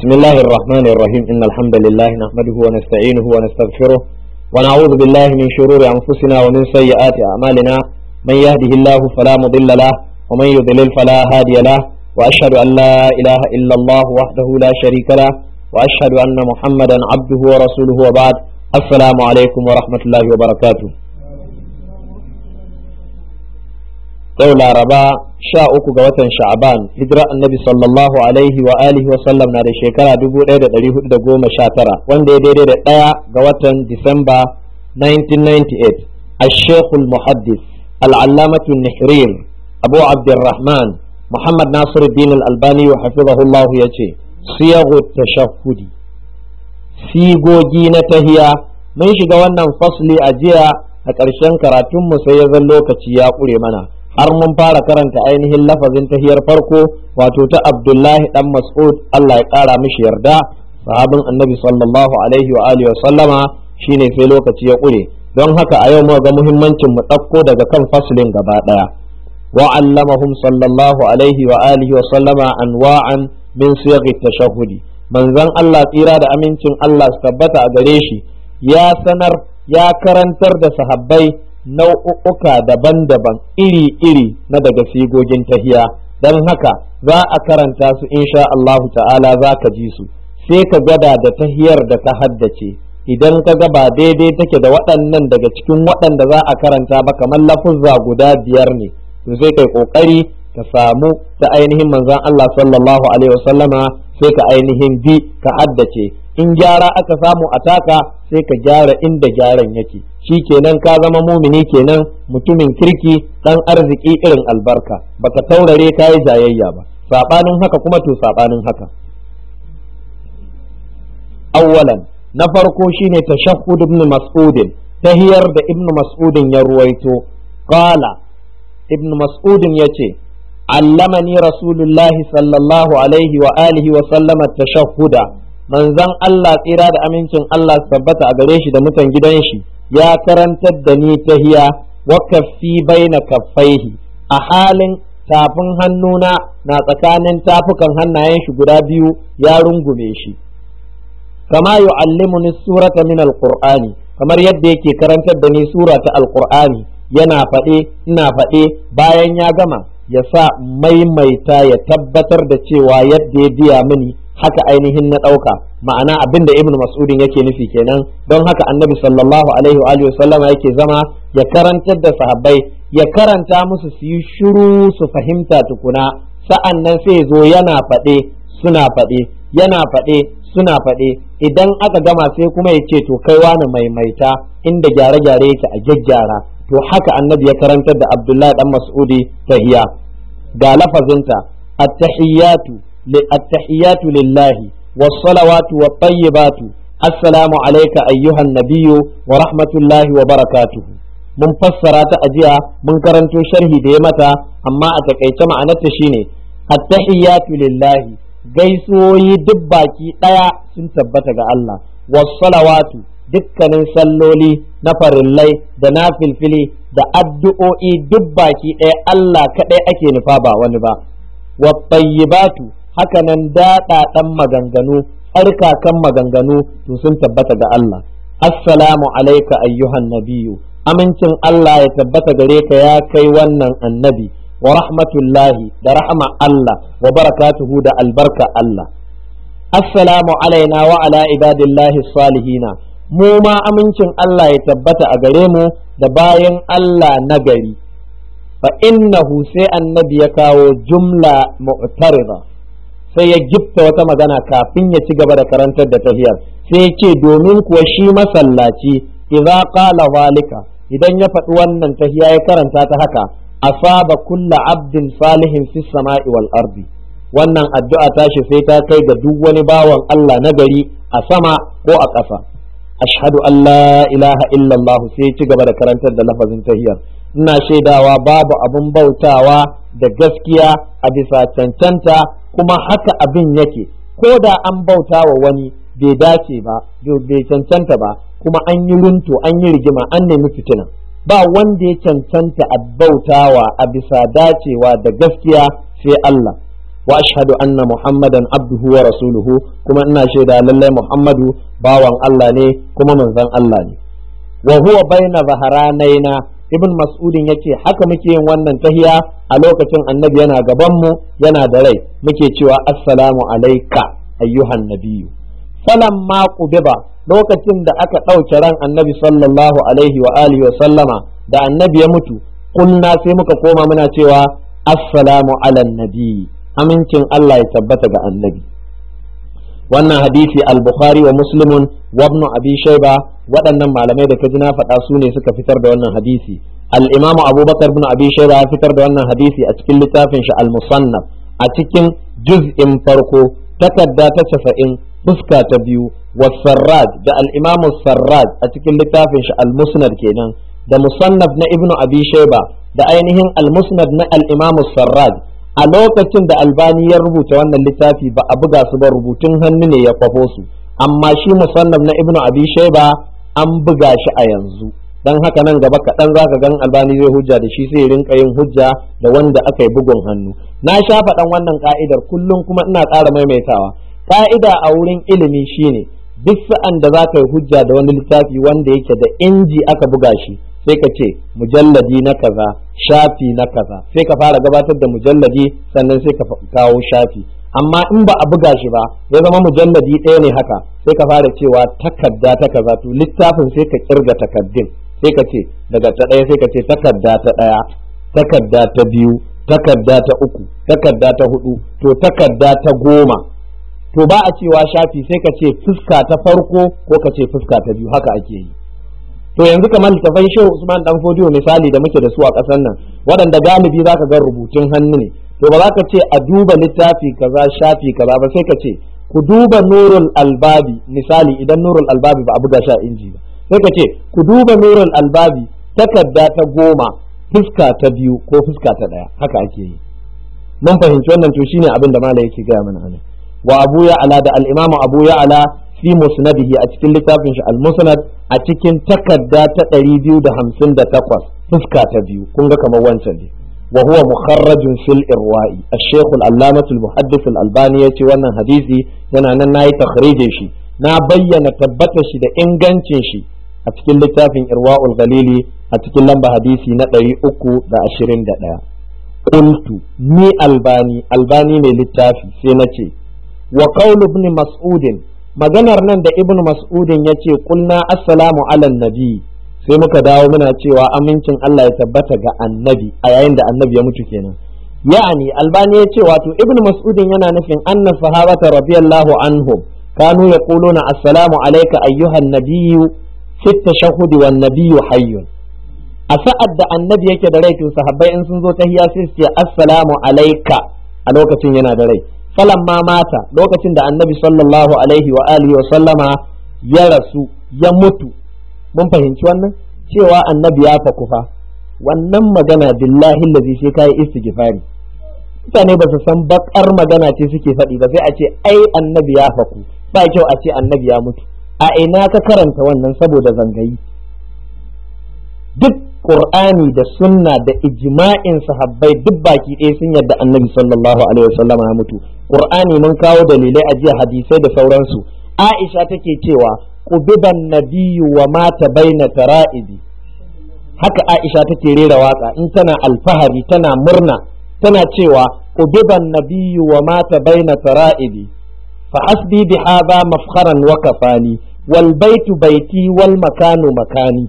بسم الله الرحمن الرحيم إن الحمد لله نحمده ونستعينه ونستغفره ونعوذ بالله من شرور أنفسنا ومن سيئات أعمالنا من يهده الله فلا مضل له ومن يضلل فلا هادي له وأشهد أن لا إله إلا الله وحده لا شريك له وأشهد أن محمدا عبده ورسوله وبعد السلام عليكم ورحمة الله وبركاته yau laraba sha uku ga watan sha'aban hijira annabi sallallahu alaihi wa alihi wa sallam na da shekara dubu ɗaya da ɗari hudu da goma sha tara wanda ya daidai da ɗaya ga watan disamba 1998 ashekul muhaddis al'allamatu nihrir abu abdurrahman muhammad nasiruddin al-albani wa hafizahullahu ya ce siyagu tashahudi sigogi na tahiya mun shiga wannan fasli a jiya a ƙarshen karatunmu sai ya zan lokaci ya ƙure mana har mun fara karanta ainihin lafazin tahiyar farko wato ta abdullahi dan mas'ud Allah ya kara mishi yarda sahabin annabi sallallahu alaihi wa alihi wa sallama shine sai lokaci ya kure don haka a yau mu ga muhimmancin mu ɗauko daga kan faslin gaba daya wa allamahum sallallahu alaihi wa alihi wa sallama anwa'an min siyaghi tashahhudi manzon Allah tsira da amincin Allah su tabbata a gare shi ya sanar ya karantar da sahabbai nau'uka daban-daban iri-iri na daga sigogin tahiya don haka za a karanta su insha Allah ta'ala za ka ji su sai ka gada da tahiyar da ka haddace idan ka ga ba daidai take da waɗannan daga cikin waɗanda za a karanta ba kamar lafuzza guda biyar ne to sai kai kokari ka samu ta ainihin manzon Allah sallallahu alaihi wasallama sai ka ainihin bi ka haddace in gyara aka samu a taka sai ka gyara inda gyaran yake shi kenan ka zama mumini kenan mutumin kirki dan arziki irin albarka baka taurare ka yi jayayya ba sabanin haka kuma to sabanin haka awwalan na farko shine tashahhud ibn mas'ud tahiyar da ibn mas'ud ya ruwaito qala ibn mas'ud yace allamani rasulullahi sallallahu alaihi wa alihi wa sallama tashahhuda manzon Allah tsira da amincin Allah su tabbata a gare shi da mutan gidan shi ya karantar da ni tahiya wa kaffi baina kaffaihi a halin tafin hannuna na tsakanin tafukan hannayen shi guda biyu ya rungume shi kama yu'allimuni surata min alqur'ani kamar yadda yake karantar da ni sura ta alqur'ani yana faɗe ina faɗe bayan ya gama ya sa maimaita ya tabbatar da cewa yadda ya biya mini haka ainihin na ɗauka ma'ana abin da ibn mas'udin yake nufi kenan don haka annabi sallallahu alaihi wa alihi sallama yake zama ya karantar da sahabbai ya karanta musu su yi shiru su fahimta tukuna sa'an nan sai zo yana faɗe suna faɗe yana faɗe suna faɗe idan aka gama sai kuma ya ce to kai wani maimaita inda gyare-gyare yake a gyaggyara to haka annabi ya karantar da abdullahi dan mas'udi tahiya ga lafazinta at-tahiyyatu التحيات لله والصلوات والطيبات السلام عليك أيها النبي ورحمة الله وبركاته mun fassara ta ajiya mun karanto sharhi da ya mata amma a takaice ma'anarta shine attahiyatu lillahi gaisuwoyi duk baki daya sun tabbata ga Allah wassalawatu dukkanin salloli na farillai da na filfili da addu'o'i duk baki daya Allah kadai ake nufa ba wani ba wattayyibatu hakanan daɗaɗan maganganu tsarkakan maganganu to sun tabbata ga Allah assalamu alaika ayyuhan nabiyu amincin Allah ya tabbata gare ka ya kai wannan annabi wa rahmatullahi da rahama Allah wa barakatuhu da albarka Allah assalamu alaina wa ala ibadillahi salihina mu ma amincin Allah ya tabbata a gare mu da bayan Allah nagari fa innahu sai annabi ya kawo jumla mu'tarida sai ya gifta wata magana kafin ya ci gaba da karantar da tahiyar sai ya ce domin kuwa shi masallaci idza qala zalika idan ya faɗi wannan tahiya ya karanta ta haka asaba kulla abdin salihin fi sama'i wal ardi wannan addu'a tashi sai ta kai ga duk wani bawan Allah na gari a sama ko a ƙasa ashhadu an la ilaha illallah sai ci gaba da karantar da lafazin tahiyar ina shaidawa babu abin bautawa da gaskiya a bisa cancanta kuma haka abin yake ko da an bauta wa wani bai dace ba bai cancanta ba kuma an yi runto an yi rigima an nemi fitina ba wanda ya cancanta a bautawa a bisa dacewa da gaskiya sai Allah wa ashhadu anna muhammadan abduhu wa rasuluhu kuma ina shaida lallai muhammadu bawan Allah ne kuma manzon Allah ne wa huwa baina zaharanaina ibn mas'udin yace haka muke yin wannan tahiya a lokacin annabi yana gaban mu yana da rai muke cewa assalamu alayka ayyuhan nabiyyu falamma qubiba lokacin da aka ɗauke ran annabi sallallahu alaihi wa alihi wa sallama da annabi ya mutu kunna sai muka koma muna cewa assalamu ala nabi amincin Allah ya tabbata ga annabi wannan hadisi al-bukhari wa muslimun wa ibn abi shayba waɗannan malamai da kaji na faɗa su ne suka fitar da wannan hadisi al-imamu abubakar ibn abi shayba ya fitar da wannan hadisi a cikin littafin shi al-musannaf a cikin juz'in farko takarda ta casa'in fuska ta biyu wa sarraj da al-imamu sarraj a cikin littafin shi al-musnad kenan da musannaf na ibnu abi shayba da ainihin al-musnad na al-imamu sarraj a lokacin da albani ya rubuta wannan littafi ba a buga su ba rubutun hannu ne ya kwafo su amma shi musannaf na ibnu abi shayba an buga shi a yanzu dan haka nan gaba kaɗan za ka gan albani zai hujja da shi sai rinka yin hujja da wanda aka yi bugun hannu na sha faɗan wannan ka'idar kullum kuma ina ƙara maimaitawa ka'ida a wurin ilimi shine duk sa'an da za ka yi hujja da wani littafi wanda yake da inji aka buga shi sai ka ce mujalladi na kaza shafi na kaza sai ka fara gabatar da mujalladi sannan sai ka kawo shafi amma in ba a buga shi ba ya zama mujalladi ɗaya ne haka sai ka fara cewa takarda ta kaza to littafin sai ka kirga takaddun sai ka ce daga ta ɗaya sai ka ce takarda ta ɗaya takarda ta biyu takarda ta uku takarda ta hudu to takarda ta goma to ba a cewa shafi sai ka ce fuska ta farko ko ka ce fuska ta biyu haka ake yi to yanzu kamar littafan shehu usman dan fodiyo misali da muke da su a ƙasar nan waɗanda galibi za ka ga rubutun hannu ne to ba za ka ce a duba littafi kaza shafi kaza ba sai ka ce ku duba nurul albabi misali idan nurul albabi ba a buga shi a inji ba sai ka ce ku duba nurul albabi takarda ta goma fuska ta biyu ko fuska ta ɗaya haka ake yi mun fahimci wannan to shine abin da malai yake gaya mana anan wa abu ya ala da al-imam abu ya ala fi musnadihi a cikin littafin shi al-musnad a cikin takarda ta 258 fuska ta biyu kun ga kamar wancan ne wa huwa mukharrajun fil irwa'i ash-shaykh al-allamah al-muhaddith al-albani yace wannan hadisi yana nan nayi takhrijin shi na bayyana tabbata shi da ingancin shi a cikin littafin irwa'ul ghalili a cikin lamba hadisi na 321 qultu ni albani albani mai littafi sai na ce wa qawlu ibn mas'udin maganar nan da ibn mas'udin ya ce kulna assalamu ala nabi sai muka dawo muna cewa amincin Allah ya tabbata ga annabi a yayin da annabi ya mutu kenan ya'ani albani ya ce wato ibn mas'udin yana nufin anna sahabata radiyallahu anhum kanu yaquluna assalamu alayka ayyuhan nabiyyu fi tashahhud wan nabiyyu hayyun a sa'ad da annabi yake da rai to sahabbai in sun zo tahiya sai su ce assalamu alayka a lokacin yana da rai ma mata lokacin da annabi sallallahu alaihi wa alihi wa sallama ya rasu ya mutu mun fahimci wannan cewa annabi ya faku fa wannan magana billahi lazi sai kai istighfari mutane ba su san bakar magana ce suke faɗi ba sai a ce ai annabi ya faku ba kyau a ce annabi ya mutu a ina ka karanta wannan saboda zangayi duk Qur'ani da sunna da ijma'in sahabbai duk baki ɗaya sun yadda annabi sallallahu alaihi wasallam ya mutu Qur'ani mun kawo dalilai a jiya hadisai da sauransu Aisha take cewa qubiban nabiyyu wa mata baina tara'ibi haka Aisha take rera waka in tana alfahari tana murna tana cewa qubiban nabiyyu wa mata baina tara'ibi fa hasbi bi hadha mafkharan wa kafani wal baitu baiti wal makanu makani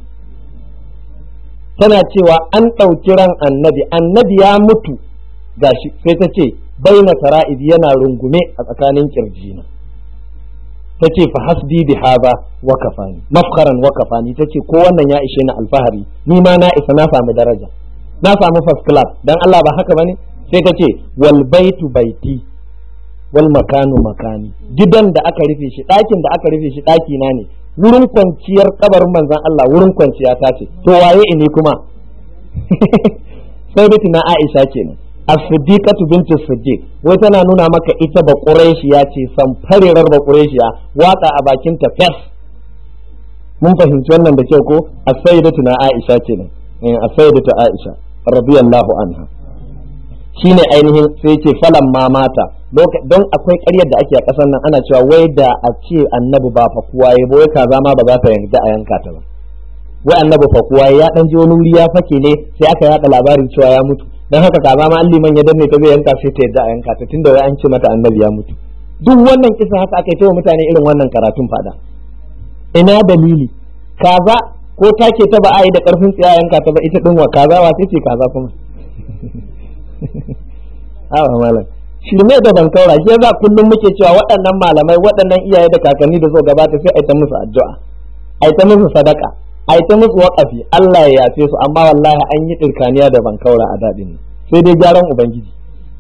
tana cewa an ɗauki ran annabi annabi ya mutu gashi sai ta ce baina tara'ib yana rungume a tsakanin kirjina ta ce fa hasbi bi hadha wa kafani mafkharan wa kafani ta ce ko wannan ya ishe ni alfahari ni ma na isa na samu daraja na samu first class dan Allah ba haka bane sai ta ce wal baitu baiti wal makanu makani gidan da aka rufe shi ɗakin da aka rufe shi ɗaki na ne wurin kwanciyar kabarin manzan Allah wurin kwanciya ta ce to waye ini kuma sai na Aisha kenan as-siddiqatu bintu siddiq wai tana nuna maka ita ba quraishiya ce san farerar ba quraishiya waka a bakin ta fes mun fahimci wannan da kyau ko as-sayyidatu na Aisha kenan as-sayyidatu Aisha radiyallahu anha shine ainihin sai ce falan ma mata don akwai ƙaryar da ake a ƙasar nan ana cewa wai da a ce annabi ba fa kuwa ya wai kaza ma ba za ta yarda a yanka ta ba wai annabi fa kuwa ya dan je wani wuri ya fake ne sai aka yada labarin cewa ya mutu dan haka kaza ma an liman ya danne ta zai yanka sai ta yarda a yanka ta tunda wai an ce mata annabi ya mutu duk wannan kisa haka aka yi wa mutane irin wannan karatun fada ina dalili kaza ko take ta ba a yi da karfin tsiya yanka ta ba ita din wa kaza wa sai ce kaza kuma awa malam shirme da ban kaura shi yasa kullum muke cewa waɗannan malamai waɗannan iyaye da kakanni da zo gabata sai a ta musu addu'a a ta musu sadaka a ta musu waƙafi Allah ya yafe su amma wallahi an yi ɗirkaniya da ban kaura a daɗin sai dai gyaran ubangiji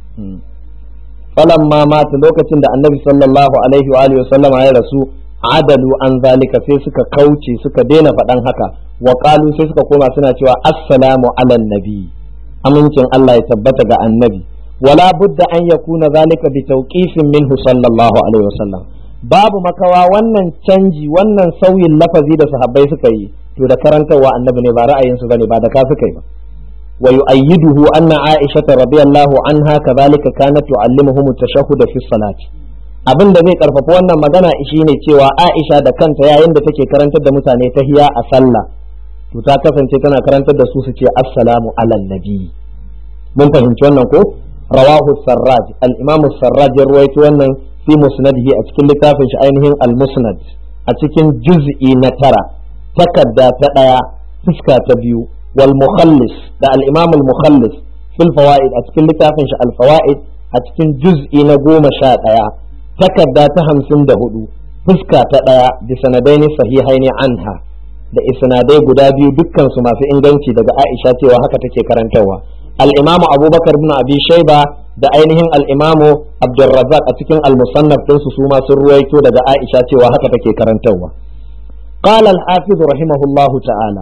falan ma mata lokacin da annabi sallallahu alaihi wa alihi sallama ya rasu adalu an zalika sai suka kauce suka daina faɗan haka wa qalu sai suka koma suna cewa assalamu ala nabi amincin Allah ya tabbata ga annabi wala budda an yakuna zalika bi tawqifin minhu sallallahu alaihi wasallam babu makawa wannan canji wannan sauyin lafazi da sahabbai suka yi to da karantarwa annabi ne ba ra'ayinsu bane ba da ka suka yi ba wa yu'ayyiduhu anna aisha radiyallahu anha kadhalika kanat tu'allimuhum at-tashahhud fi salati abin da zai karfafa wannan magana shine cewa aisha da kanta yayin da take karantar da mutane tahiya a sallah to ta kasance tana karantar da su su ce assalamu ala nabi mun fahimci wannan ko rawahu sarraj al-imam sarraj ya ruwaito wannan fi musnadihi a cikin littafin shi ainihin al-musnad a cikin juz'i na tara takarda ta daya fuska ta biyu wal mukhallis da al-imam al-mukhallis fil fawaid a cikin littafin shi al-fawaid a cikin juz'i na goma sha daya takarda ta hamsin da hudu fuska ta daya bi sanadaini sahihaini anha da isnadai guda biyu dukkan su masu inganci daga Aisha cewa haka take karantarwa al-imamu abubakar bin abi shaiba da ainihin al-imamu abdurrazzaq a cikin al-musannaf din su ma sun ruwaito daga aisha cewa haka take karantarwa qala al-hafiz rahimahullah ta'ala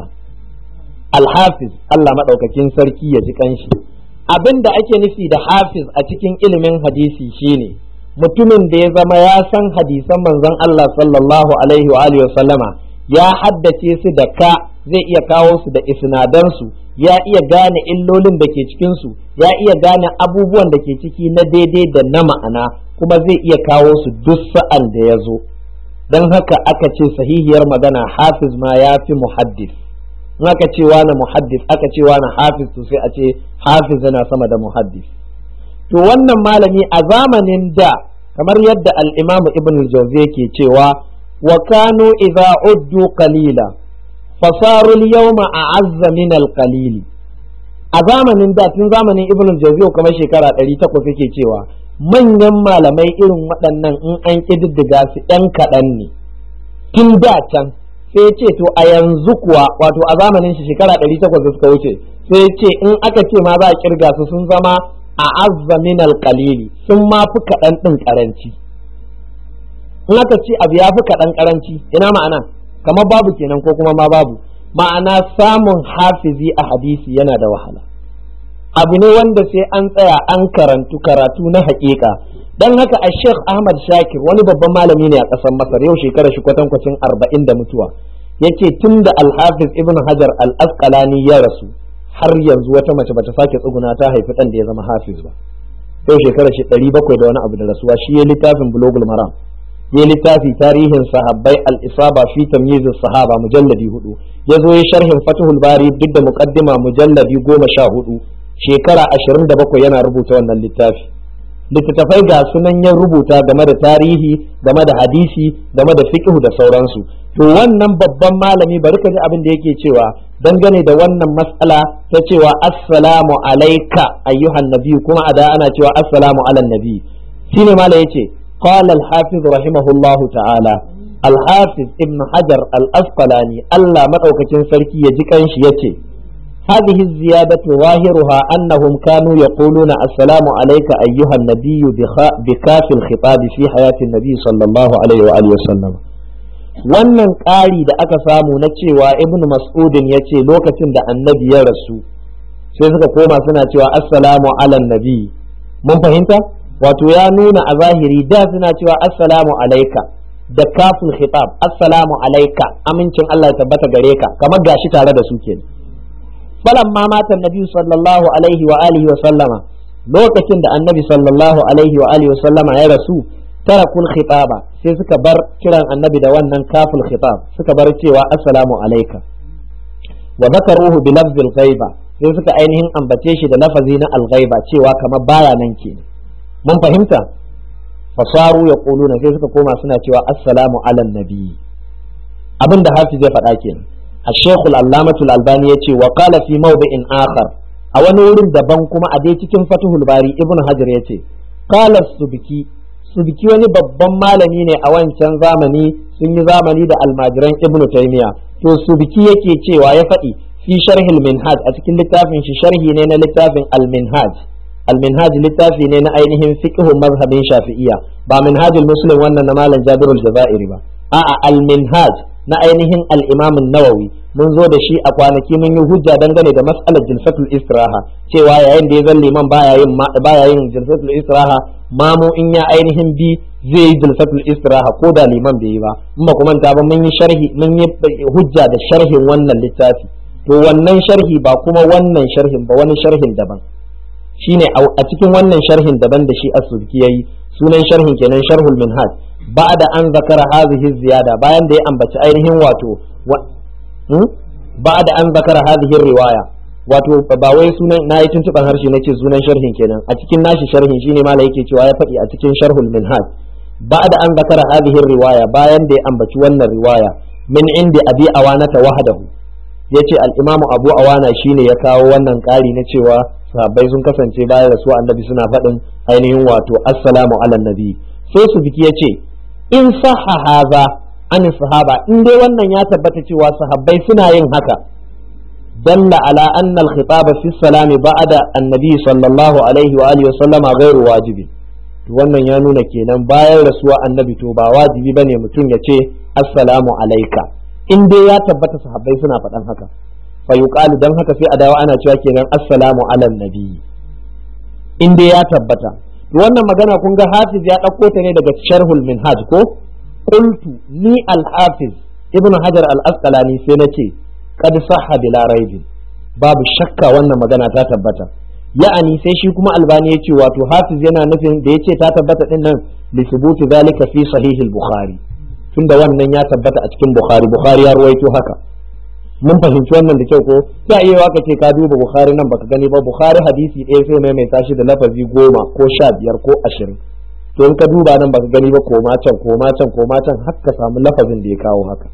al-hafiz Allah madaukakin sarki ya ji kanshi abinda ake nufi da hafiz a cikin ilimin hadisi shine mutumin da ya zama ya san hadisan manzon Allah sallallahu alaihi wa alihi wa sallama ya haddace su da ka zai iya kawo su da isnadansu ya iya gane illolin da ke cikinsu ya iya gane abubuwan da ke ciki na daidai da na ma'ana kuma zai iya kawo su duk sa'an da ya zo don haka aka ce sahihiyar magana hafiz ma ya fi muhaddis in aka ce wani muhaddis aka ce wani hafiz to sai a ce hafiz yana sama da muhaddis to wannan malami a zamanin da kamar yadda al-imamu ibn al-jawzi yake cewa wa kanu idza uddu qalila fasarul yawma a'azza min al-qalili a zamanin da tun zamanin ibn al-jawzi kamar shekara 800 yake cewa manyan malamai irin waɗannan in an kididdiga su ɗan kaɗan ne tun da can sai ce to a yanzu kuwa wato a zamanin shi shekara 800 da suka wuce sai ce in aka ce ma za a kirga su sun zama a azza min al-qalili sun ma fi kaɗan ɗin ƙaranci in aka ce abu ya fi kaɗan ƙaranci ina ma'ana kamar babu kenan ko kuma ma babu ma'ana samun hafizi a hadisi yana da wahala abu ne wanda sai an tsaya an karantu karatu na haƙiƙa dan haka a sheikh ahmad shakir wani babban malami ne a ƙasar masar yau shekara shi kwatankwacin arba'in da mutuwa yace tun da alhafiz ibn hajar al-asqalani ya rasu har yanzu wata mace bata sake tsuguna ta haifi ɗan da ya zama hafiz ba yau shekara shi ɗari bakwai da wani abu da rasuwa shi ya littafin bulogul maram ya littafi tarihin sahabbai al-isaba fi tamyiz sahaba mujalladi hudu ya zo ya sharhin fatihul bari duk da muqaddima mujalladi goma sha hudu shekara ashirin da bakwai yana rubuta wannan littafi littattafai ga sunan ya rubuta game da tarihi game da hadisi game da fiqh da sauransu to wannan babban malami bari ka ji abin da yake cewa dangane da wannan mas'ala ta cewa assalamu alaika ayyuhan nabi kuma a da ana cewa assalamu ala nabi shine malai yace قال الحافظ رحمه الله تعالى الحافظ ابن حجر الأسقلاني ألا مدعوكة سركي يجيكنش يتي هذه الزيادة ظاهرها أنهم كانوا يقولون السلام عليك أيها النبي بكاف الخطاب في حياة النبي صلى الله عليه وآله وسلم wannan ƙari da aka samu na cewa ibn mas'udin ya ce lokacin da annabi ya rasu sai suka koma suna cewa assalamu ala nabi mun fahimta wato ya nuna a zahiri da suna cewa assalamu alaika da kafin khitab assalamu alaika amincin Allah ya tabbata gare ka kamar gashi tare da su kenan falan ma matan nabi sallallahu alaihi wa alihi wa sallama lokacin da annabi sallallahu alaihi wa alihi sallama ya rasu tarakul khitaba sai suka bar kiran annabi da wannan kaful khitab suka bar cewa assalamu alayka wa zakaruhu bi lafzil ghaiba sai suka ainihin ambace shi da lafazi na al-ghaiba cewa kamar baya nan ke mun fahimta fasaru ya kuluna sai suka koma suna cewa assalamu ala nabi abin da hafiz ya faɗa kenan الشيخ العلامة الألباني يتي وقال في موضع آخر a wani wurin daban kuma a dai cikin fatuhul bari ibn hajar ya ce qala subki subki wani babban malami ne a wancan zamani sun yi zamani da almajiran ibn taymiya to subki yake cewa ya faɗi fi sharhil minhaj a cikin littafin shi sharhi ne na littafin al minhaj al minhaj littafi ne na ainihin fiqh mazhabin shafi'iyya ba minhajul muslim wannan na malam jabirul jazairi ba a'a al minhaj na ainihin al-imam nawawi mun zo da shi a kwanaki mun yi hujja dangane da mas'alar jilsatul istiraha cewa yayin da ya zan liman baya yin baya yin jilsatul istiraha mamu in ya ainihin bi zai yi jilsatul istiraha ko da liman bai yi ba in ba kuma ta ba mun yi sharhi mun yi hujja da sharhin wannan littafi to wannan sharhi ba kuma wannan sharhin ba wani sharhin daban shine a cikin wannan sharhin daban da shi as-subki yayi sunan sharhin kenan sharhul minhaj ba'da an zakara hadhihi ziyada bayan da ya ambaci ainihin wato ba'da an zakara hadhihi riwaya wato ba wai sunan nayi tuntuban harshe nace sunan sharhin kenan a cikin nashi sharhin shine mala yake cewa ya faɗi a cikin sharhul minhaj ba'da an zakara hadhihi riwaya bayan da ya ambaci wannan riwaya min indi abi awanata wahdahu yace al-imam abu awana shine ya kawo wannan ƙari na cewa sahabbai sun kasance bayan rasuwa annabi suna faɗin ainihin wato assalamu ala nabi sai su biki yace in sahha haza an sahaba in dai wannan ya tabbata cewa sahabbai suna yin haka dalla ala anna al-khitaba fi salam ba'da annabi sallallahu alaihi wa alihi wa sallama ghairu wajibi to wannan ya nuna kenan bayan rasuwa annabi to ba wajibi bane mutum ya ce assalamu alayka in dai ya tabbata sahabbai suna faɗan haka fa yuqalu dan haka sai a dawo ana cewa kenan assalamu ala nabi in dai ya tabbata wannan magana kun ga hafiz ya ɗauko ta ne daga sharhul minhaj ko qultu ni al-hafiz ibn hajar al-asqalani sai nace qad sahha bila raibin babu shakka wannan magana ta tabbata ya'ani sai shi kuma albani yace wato hafiz yana nufin da yace ta tabbata din nan li thubuti zalika fi sahih al-bukhari tunda wannan ya tabbata a cikin bukhari bukhari ya ruwaito haka mun fahimci wannan da kyau ko sai iya waka ce ka duba bukhari nan baka gani ba bukhari hadisi ɗaya sai maimaita shi da lafazi goma ko sha biyar ko ashirin to in ka duba nan baka gani ba koma can koma can koma can har ka samu lafazin da ya kawo haka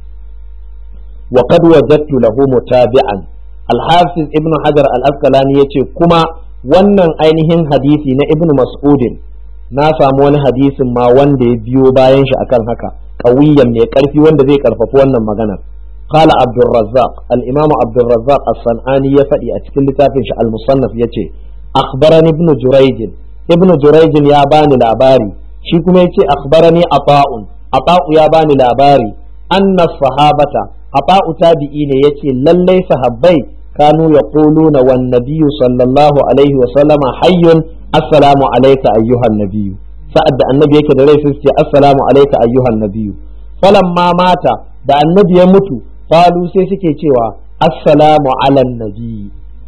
wa qad wajadtu lahu mutabi'an al-hafiz ibnu hajar al-asqalani yace kuma wannan ainihin hadisi na ibnu mas'udin na samu wani hadisin ma wanda ya biyo bayan shi akan haka qawiyan mai karfi wanda zai karfafi wannan maganar قال عبد الرزاق الإمام عبد الرزاق الصنعاني يفدي أتكل لتافن المصنف يتي أخبرني ابن جريج ابن جريج يا باني لاباري شيكم يتي أخبرني عطاء عطاء يا باني لاباري أن الصحابة عطاء تابعين يتي للي صحابي كانوا يقولون والنبي صلى الله عليه وسلم حي السلام عليك أيها النبي سأد النبي كده ليس السلام عليك أيها النبي فلما مات da annabi ya mutu qalu sai suke cewa assalamu ala nabi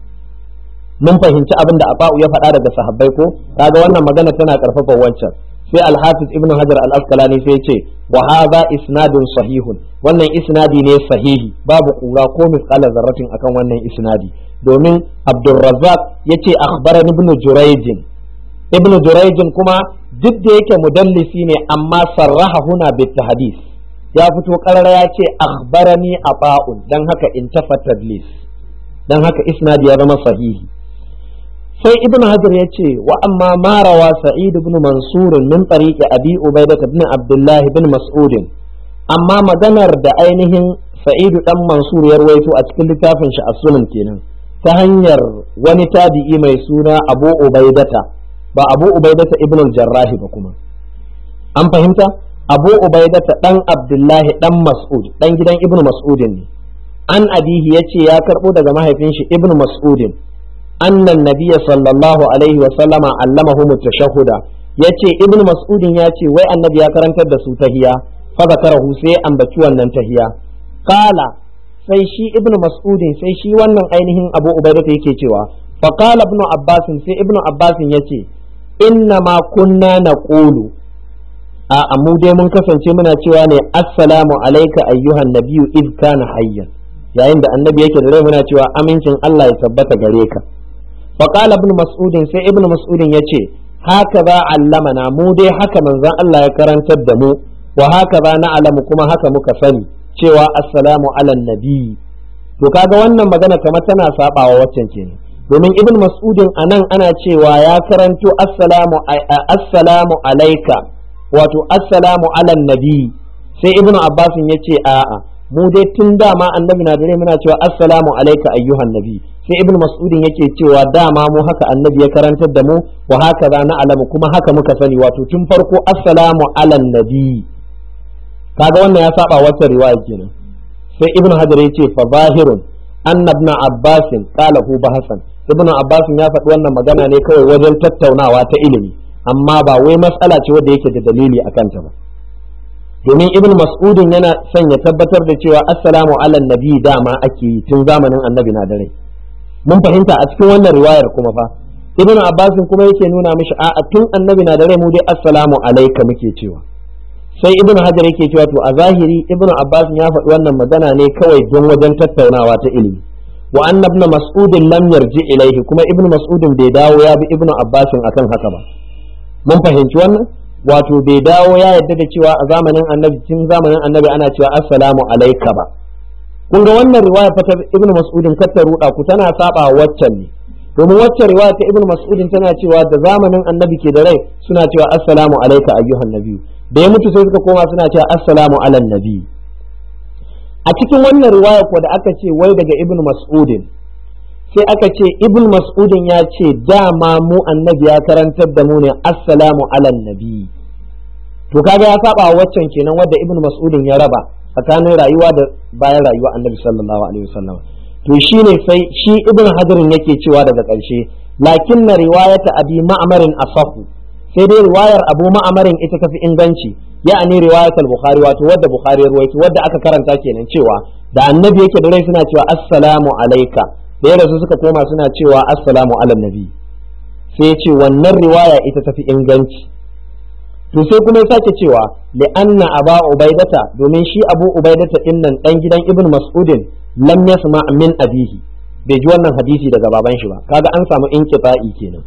mun fahimci abin da Aba'u ya faɗa daga sahabbai ko kaga wannan magana tana karfafa wancan sai al-Hafiz Ibn Hajar al-Asqalani sai ce wa hadha isnadun sahihun wannan isnadi ne sahihi babu kura ko misqala zarratin akan wannan isnadi domin Abdurrazzaq yace akhbarani Ibn Jurayj Ibn Jurayj kuma duk da yake mudallisi ne amma sarraha huna bit hadis ya fito karara ya ce akhbarani aba'un dan haka in tafa tadlis dan haka isnadi ya zama sahihi sai ibn hajar ya ce wa amma ma rawa sa'id ibn mansur min tariqi abi ubaidah ibn abdullah ibn mas'ud amma maganar da ainihin sa'id dan mansur ya rawaito a cikin littafin shi as-sunan kenan ta hanyar wani tabi'i mai suna abu ubaidata ba abu ubaidata ibn al-jarrah ba kuma an fahimta abu ubaidata dan abdullahi dan mas'ud dan gidan ibnu mas'udin ne an abihi yace ya karbo daga mahaifin shi ibnu mas'udin annan nabiyya sallallahu alaihi wa sallama allamahu mutashahhuda yace ibnu mas'udin yace wai annabi ya karantar da su tahiya fa zakarahu sai ambaci wannan tahiya qala sai shi ibnu mas'udin sai shi wannan ainihin abu ubaidata yake cewa fa qala ibn abbas sai ibn abbas yace inna ma kunna naqulu a mu dai mun kasance muna cewa ne assalamu alayka ayyuhan nabiyyu id kana hayyan yayin da annabi yake da rai muna cewa amincin Allah ya tabbata gare ka fa qala ibn mas'ud sai ibn mas'ud yace haka za allamana mu dai haka manzon Allah ya karantar da mu wa haka za na alamu kuma haka muka sani cewa assalamu ala nabi to kaga wannan magana kamar tana sabawa waccan kenan domin ibn mas'udin anan ana cewa ya karanto assalamu assalamu alayka wato assalamu ala nabi sai ibn abbas ya ce a'a mu dai tun dama annabi na dare muna cewa assalamu alayka ayyuhan nabi sai ibn mas'udin yake cewa dama mu haka annabi ya karantar da mu wa haka za na alamu kuma haka muka sani wato tun farko assalamu ala nabi kaga wannan ya saba wata riwaya kenan sai ibn hajar ya ce fa zahirun anna ibn abbas qala hu bahasan ibn abbas ya faɗi wannan magana ne kawai wajen tattaunawa ta ilimi amma ba wai matsala ce wadda yake da dalili a kanta ba domin ibn mas'udin yana son ya tabbatar da cewa assalamu ala nabi dama ake yi tun zamanin annabi na dare mun fahimta a cikin wannan riwayar kuma fa ibn abbas kuma yake nuna mishi a tun annabi na dare mu dai assalamu alayka muke cewa sai ibn hajar yake cewa to a zahiri ibn abbas ya faɗi wannan magana ne kawai don wajen tattaunawa ta ilimi wa anna ibn mas'ud lam yarji ilaihi kuma ibn mas'ud bai dawo ya bi ibn abbas akan haka ba mun fahimci wannan wato bai dawo ya yadda da cewa a zamanin annabi tun zamanin annabi ana cewa assalamu alayka ba kun ga wannan riwaya fa ta ibn mas'ud kar ta ruda ku tana saba waccan ne domin waccan riwaya ta ibn mas'ud tana cewa da zamanin annabi ke da rai suna cewa assalamu alayka ayyuhan nabiyyu da ya mutu sai suka koma suna cewa assalamu ala nabi a cikin wannan riwaya ko da aka ce wai daga ibn mas'udin sai aka ce ibn mas'udin ya ce dama mu annabi ya karantar da mu ne assalamu ala nabi to kaga ya saba waccan kenan wadda ibn mas'udin ya raba tsakanin rayuwa da bayan rayuwa annabi sallallahu alaihi wasallam to shine sai shi ibn hajarin yake cewa daga ƙarshe lakin na riwayata abi ma'amarin asahu sai dai riwayar abu ma'amarin ita tafi inganci ya'ani riwayat al-bukhari wato wadda bukhari ruwaito wadda aka karanta kenan cewa da annabi yake da rai suna cewa assalamu alayka da ya rasu suka koma suna cewa assalamu ala nabi sai ya ce wannan riwaya ita tafi inganci to sai kuma ya sake cewa li anna aba ubaidata domin shi abu ubaidata din nan dan gidan ibn mas'udin lam yasma min abihi bai ji wannan hadisi daga baban shi ba kaga an samu inqita'i kenan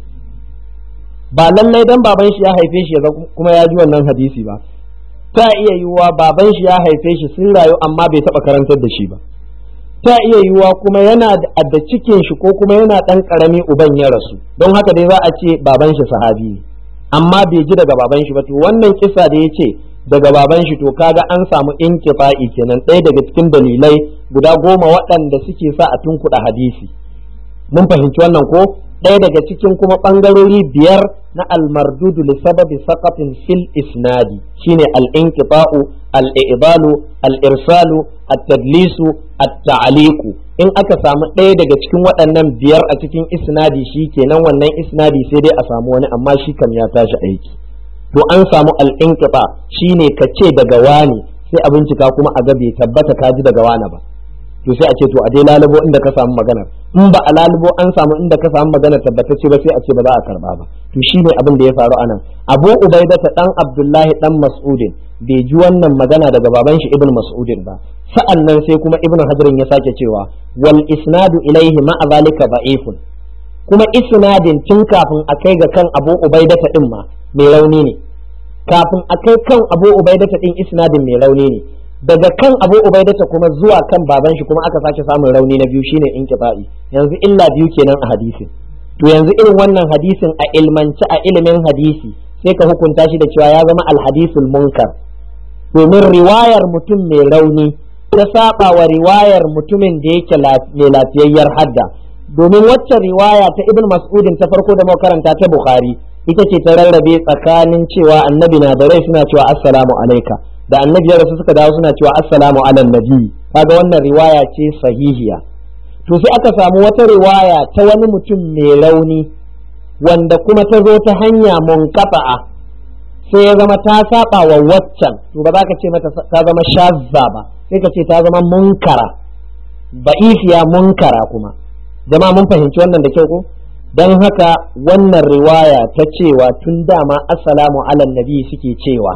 ba lallai dan baban shi ya haife shi kuma ya ji wannan hadisi ba ta iya yiwuwa baban shi ya haife shi sun rayu amma bai taba karantar da shi ba ta iya yiwuwa kuma yana da cikin shi ko kuma yana dan karami uban ya rasu don haka dai za a ce baban shi sahabi ne amma bai ji daga baban shi ba to wannan kisa da ya ce daga baban shi to kaga an samu inkifa'i kenan ɗaya daga cikin dalilai guda goma waɗanda suke sa a tunkuɗa hadisi mun fahimci wannan ko ɗaya daga cikin kuma ɓangarori biyar na almardudu li sababi saqatin fil isnadi shine al-inqita'u al-i'dalu al-irsalu at-tadlisu at-ta'liqu in aka samu ɗaya daga cikin waɗannan biyar a cikin isnadi shi kenan wannan isnadi sai dai a samu wani amma shi kam ya tashi aiki to an samu al-inqita shine ka ce daga wani sai a bincika kuma a ga bai tabbata ka ji daga wani ba to sai a ce to a dai lalubo inda ka samu maganar in ba a lalubo an samu inda ka samu maganar tabbatacce ba sai a ce ba za a karba ba to shine abin da ya faru anan abu ubaidata dan abdullahi dan mas'udin bai ji wannan magana daga baban shi ibn mas'udin ba sa'an nan sai kuma ibn hajarin ya sake cewa wal isnadu ilaihi ma'a zalika da'ifun kuma isnadin tun kafin a kai ga kan abu ubaidata din ma mai rauni ne kafin a kai kan abu ubaidata din isnadin mai rauni ne daga kan abu ubaidata kuma zuwa kan baban shi kuma aka sake samun rauni na biyu shine inqita'i yanzu illa biyu kenan a hadisin to yanzu irin wannan hadisin a ilmance a ilimin hadisi sai ka hukunta shi da cewa ya zama alhadisul munkar domin riwayar mutum mai rauni ta saba wa riwayar mutumin da yake mai lafiyayyar hadda domin wacce riwaya ta ibn mas'udin ta farko da makaranta ta bukhari ita ce ta rarrabe tsakanin cewa annabi na da rai suna cewa assalamu alaika da annabi ya rasu suka dawo suna cewa assalamu ala nabi kaga wannan riwaya ce sahihiya to sai aka samu wata riwaya ta wani mutum mai rauni wanda kuma ta zo ta hanya munqata'a sai ya zama ta saba wa waccan to ba za ka ce mata ta zama shazza ba sai ka ce ta zama munkara ba'ifiya munkara kuma jama'a mun fahimci wannan da kyau ko don haka wannan riwaya ta cewa tun dama assalamu ala nabi suke cewa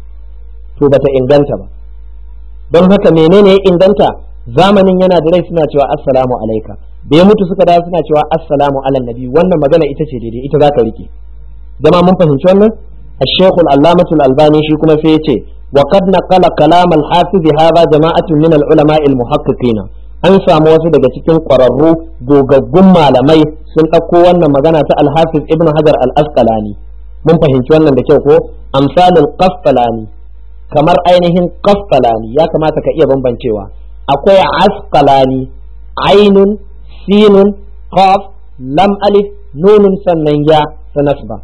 to bata inganta ba don haka menene ya inganta zamanin yana da rai suna cewa assalamu alaika da ya mutu suka dawo suna cewa assalamu ala nabi wannan magana ita ce daidai ita zaka rike zama mun fahimci wannan الشيخ العلامة الألباني شي كما فيتي وقد نقل كلام الحافظ هذا جماعة من العلماء المحققين an samu wasu daga cikin ƙwararru gogaggun malamai sun ɗauko wannan magana ta alhafiz ibn hajar al-asqalani mun fahimci wannan da kyau ko amsalul qasqalani kamar ainihin qasqalani ya kamata ka iya bambancewa akwai asqalani ainun sinun qaf lam alif nunun sannan ya sanasba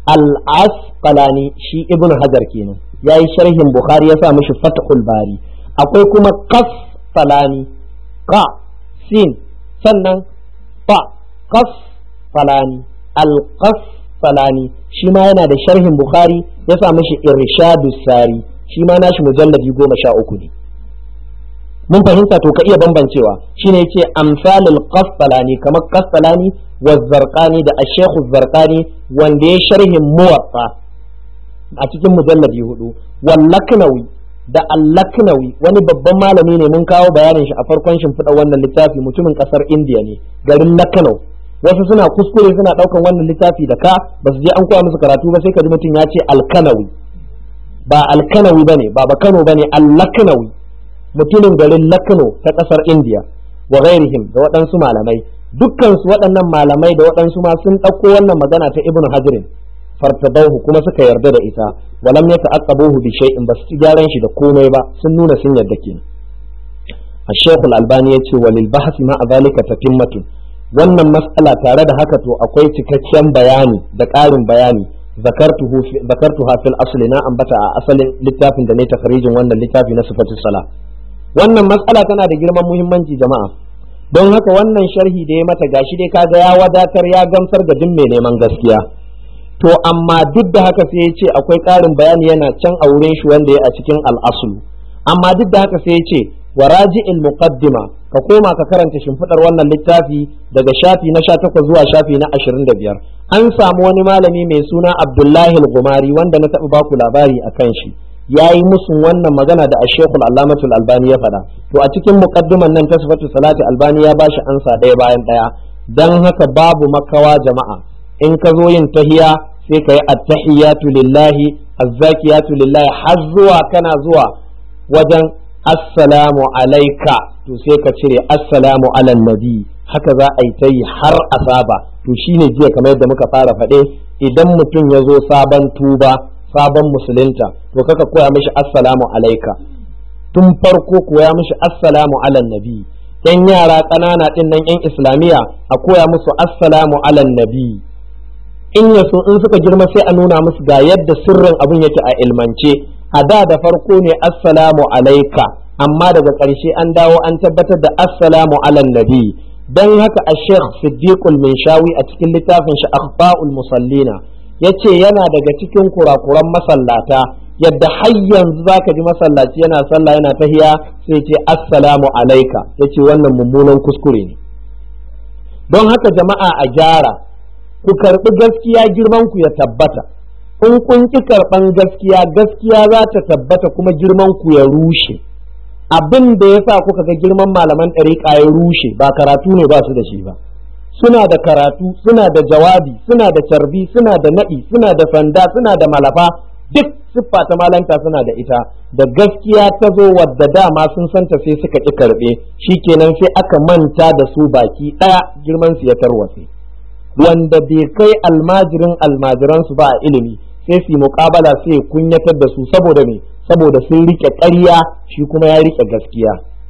al-asqalani shi ibn hajar kenan yayi sharhin bukhari ya sa mishi fathul bari akwai kuma qasqalani ka sin sannan fa qas falani alqas falani shi ma yana da sharhin bukhari ya sa mishi irshadu sari shi ma nashi mujalladi goma sha uku ne mun fahimta to ka iya bambancewa shine yace amsalul qastalani kamar qastalani wa zarqani da ash-shaykh zarqani wanda ya sharhin muwatta a cikin mujalladi hudu wal laknawi da allaknawi wani babban malami ne mun kawo bayanin shi a farkon shimfiɗa wannan littafi mutumin ƙasar indiya ne garin laknau wasu suna kuskure suna ɗaukan wannan littafi da ka ba su je an koya musu karatu ba sai ka ji mutum ya ce alkanawi ba alkanawi ba ne ba ba kano ba ne allaknawi mutumin garin lakno ta ƙasar indiya wa ghairihim da waɗansu malamai dukkansu waɗannan malamai da waɗansu ma sun ɗauko wannan magana ta ibnu hajirin fartadauhu kuma suka yarda da ita walam ya ta'aqqabuhu bi shay'in basu ci gyaran shi da komai ba sun nuna sun yarda kenan الشيخ الألباني يقول وللبحث مع ذلك تتمة wannan mas'ala tare da haka to akwai cikakken bayani da ƙarin bayani zakartuha fil asli na ambata a asalin littafin da ne takharijin wannan littafi na sifatus sala wannan mas'ala tana da girman muhimmanci jama'a don haka wannan sharhi da ya mata gashi dai kaga ya wadatar ya gamsar ga duk mai neman gaskiya to amma duk da haka sai ya ce akwai ƙarin bayani yana can a wurin shi wanda ya a cikin al'asulu amma duk da haka sai ya ce wa raji'il muqaddima ka koma ka karanta shimfiɗar wannan littafi daga shafi na 18 zuwa shafi na 25 an samu wani malami mai suna Abdullahi al-Gumari wanda na taɓa baku labari akan shi yayi musun wannan magana da Ashekul Allamatul Albani ya faɗa to a cikin muqaddiman nan ta sifatu salati Albani ya bashi ansa ɗaya bayan ɗaya dan haka babu makawa jama'a in ka zo yin tahiya sai ka yi attahiyatu lillahi azzakiyatu lillahi har zuwa kana zuwa wajen assalamu alaika to sai ka cire assalamu alan nabi haka za a yi ta yi har asaba to shine jiya kamar yadda muka fara faɗe idan mutum ya zo sabon tuba sabon musulunta to kaka koya mishi assalamu alaika tun farko koya mishi assalamu alan nabi yan yara ƙanana ɗin nan yan islamiyya a koya musu assalamu alan nabi in ya so in suka girma sai a nuna musu ga yadda sirrin abin yake a ilmance a da da farko ne assalamu alaika amma daga ƙarshe an dawo an tabbatar da assalamu alan nabi don haka a sheikh siddiqul minshawi a cikin littafin shi akhfa'ul musallina yace yana daga cikin kurakuran masallata yadda har yanzu zaka ji masallaci yana sallah yana tahiya sai ce assalamu alaika yace wannan mummunan kuskure ne don haka jama'a a gyara ku karɓi gaskiya girman ku ya tabbata in kun ki karɓan gaskiya gaskiya za ta tabbata kuma girman ku ya rushe abin da ya sa kuka ga girman malaman ɗariƙa ya rushe ba karatu ne ba su da shi ba suna da karatu suna da jawabi suna da carbi suna da naɗi suna da sanda suna da malafa duk siffa ta malanta suna da ita da gaskiya ta zo wadda dama sun santa sai suka ƙi karɓe shikenan sai aka manta da su baki ɗaya girman su ya tarwatse wanda bai kai almajirin almajiransu ba a ilimi sai su yi muƙabala sai kunyatar da su saboda me saboda sun rike ƙarya shi kuma ya rike gaskiya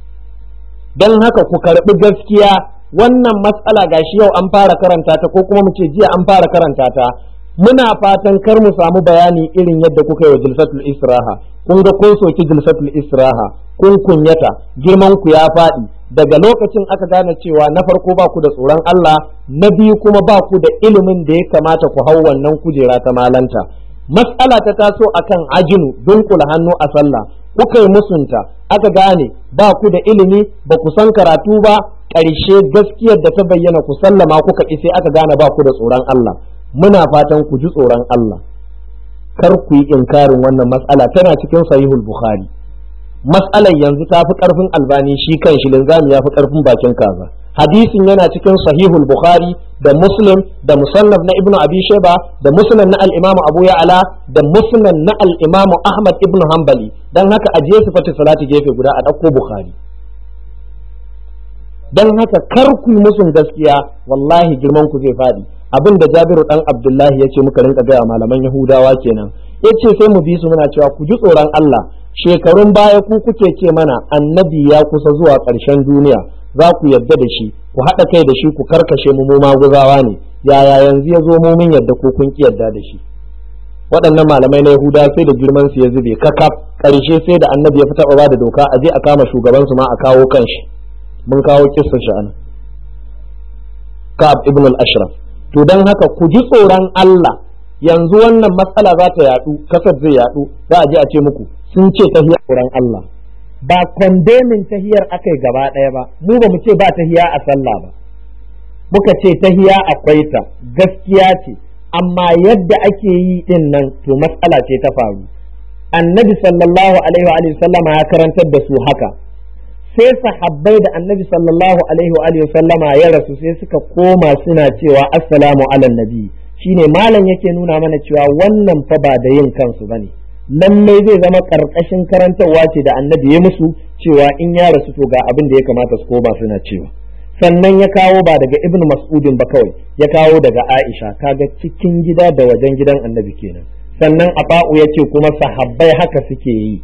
don haka ku karɓi gaskiya wannan matsala gashi yau an fara karanta ta ko kuma mu ce jiya an fara karanta ta muna fatan kar mu samu bayani irin yadda kuka yi wa jilsatul israha kun ga kun soki jilsatul israha kun kunyata girman ku ya faɗi daga lokacin aka gane cewa na farko ba ku da tsoron Allah na biyu kuma ba ku da ilimin da ya kamata ku hau wannan kujera ta malanta matsala ta taso akan ajinu dunkula hannu a sallah kuka yi musunta aka gane ba ku da ilimi ba ku san karatu ba ƙarshe gaskiyar da ta bayyana ku sallama kuka ƙi sai aka gane ba ku da tsoron Allah muna fatan ku ji tsoron Allah kar ku yi inkarin wannan matsala tana cikin sahihul bukhari matsalar yanzu ta fi ƙarfin albani shi kan shi linzami ya fi ƙarfin bakin kaza hadisin yana cikin sahihul bukhari da muslim da musannaf na ibnu abi sheba da musnad na al-imamu abu ya'ala da musnad na al-imamu ahmad ibnu hanbali dan haka ajiye su fata salati gefe guda a ɗauko bukhari dan haka kar ku yi musun gaskiya wallahi girman ku zai faɗi abin da jabiru dan abdullahi ya ce muka rinka gaya malaman yahudawa kenan ya ce sai mu bi su muna cewa ku ji tsoron allah shekarun baya ku kuke ce mana annabi ya kusa zuwa ƙarshen duniya za ku yadda da shi ku haɗa kai da shi ku karkashe mu mu maguzawa ne yaya yanzu ya zo mu mun yadda ko kun ki yadda da shi waɗannan malamai na yahuda sai da girman su ya zube kakaf ƙarshe sai da annabi ya fita ba da doka a je a kama shugaban su ma a kawo kanshi mun kawo kissa shi anan ka'ab ibn al-ashraf to dan haka ku ji tsoron Allah yanzu wannan matsala za ta yadu kasar zai yadu za a je a ce muku sun ce tahiyar tsoron Allah ba kondemin tahiyar aka yi gaba ɗaya ba mu ba mu ce ba tahiya a sallah ba muka ce tahiya akwai ta gaskiya ce amma yadda ake yi din nan to matsala ce ta faru annabi sallallahu alaihi wa sallama ya karantar da su haka sai sahabbai da annabi sallallahu alaihi wa sallama ya rasu sai suka koma suna cewa assalamu ala nabi shine malam yake nuna mana cewa wannan fa ba da yin kansu bane lallai zai zama karkashin karantarwa ce da annabi ya musu cewa in ya rasu to ga abin da ya kamata su koma suna cewa sannan ya kawo ba daga ibn mas'udin ba kawai ya kawo daga aisha kaga cikin gida da wajen gidan annabi kenan sannan aba'u ya ce kuma sahabbai haka suke yi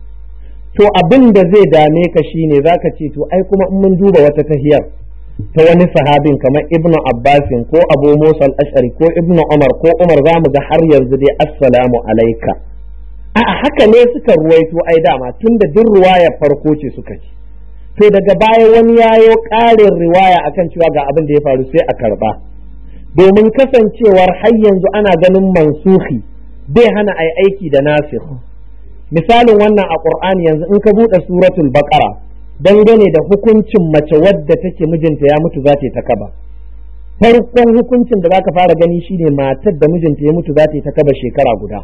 to abin da zai dame ka shine zaka ce to ai kuma in mun duba wata tahiyar ta wani sahabin kamar ibnu abbasin ko abu musa al-ashari ko ibnu umar ko umar zamu ga har yanzu dai assalamu alaika a'a haka ne suka ruwaito ai dama tunda duk ruwaya farko ce suka ci to daga baya wani yayo ƙarin riwaya akan cewa ga abin da ya faru sai a karba domin kasancewar har yanzu ana ganin mansuhi bai hana ai aiki da nasikh misalin wannan a qur'ani yanzu in ka buɗe suratul baqara dangane da hukuncin mace wadda take mijinta ya mutu za ta ta kaba farkon hukuncin da zaka fara gani shine matar da mijinta ya mutu za ta ta kaba shekara guda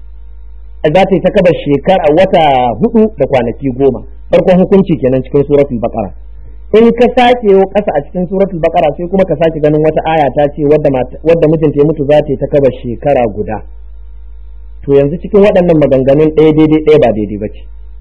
za ta ta kaba shekara wata hudu da kwanaki goma farkon hukunci kenan cikin suratul baqara in ka sake yau kasa a cikin suratul baqara sai kuma ka sake ganin wata aya ta ce wadda wadda mijinta ya mutu za ta ta kaba shekara guda to yanzu cikin waɗannan maganganun ɗaya daidai ɗaya ba daidai ba ce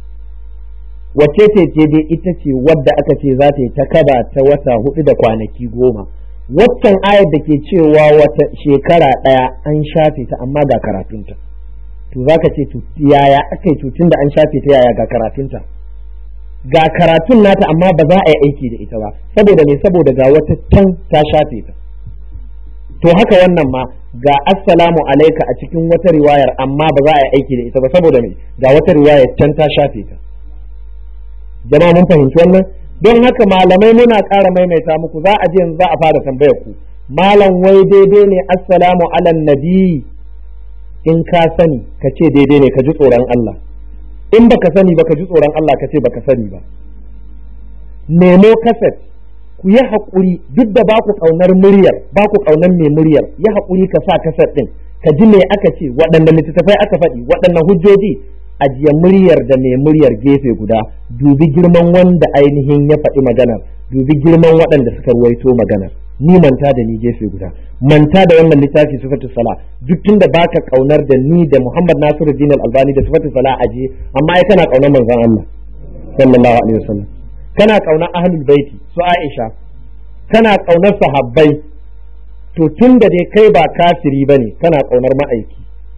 wacce ce daidai ita ce wadda aka ce za ta yi ta kaba ta wata hudu da kwanaki goma waccan ayar da ke cewa wata shekara ɗaya an shafe ta amma ga karatunta to za ka ce yaya aka yi tutun da an shafe ta yaya ga karatunta ga karatun nata amma ba za a yi aiki da ita ba saboda me saboda ga wata can ta shafe ta to haka wannan ma ga assalamu alaika a cikin wata riwayar amma ba za a yi aiki da ita ba saboda me ga wata riwayar can ta shafe ta jama'a mun fahimci wannan don haka malamai muna ƙara maimaita muku za a je yanzu za a fara tambayar ku malam wai daidai ne assalamu ala nabi in ka sani ka ce daidai ne ka ji tsoron Allah in baka sani baka ji tsoron Allah ka ce baka sani ba nemo kaset ku yi haƙuri duk da ba ku ƙaunar muryar ba ku ƙaunar mai muryar yi haƙuri ka sa kaset ɗin ka ji me aka ce waɗanne littattafai aka faɗi waɗanne hujjoji ajiye muryar da mai muryar gefe guda dubi girman wanda ainihin ya faɗi maganar dubi girman waɗanda suka ruwaito maganar ni manta da ni gefe guda manta da wannan littafi sifatu sala duk tunda baka kaunar da ni da Muhammad Nasiruddin Al-Albani da sifatu sala aje amma ai kana kaunar manzon Allah sallallahu alaihi wasallam kana kaunar ahlul baiti su Aisha kana kaunar sahabbai to tunda dai kai ba kafiri bane kana kaunar ma'aiki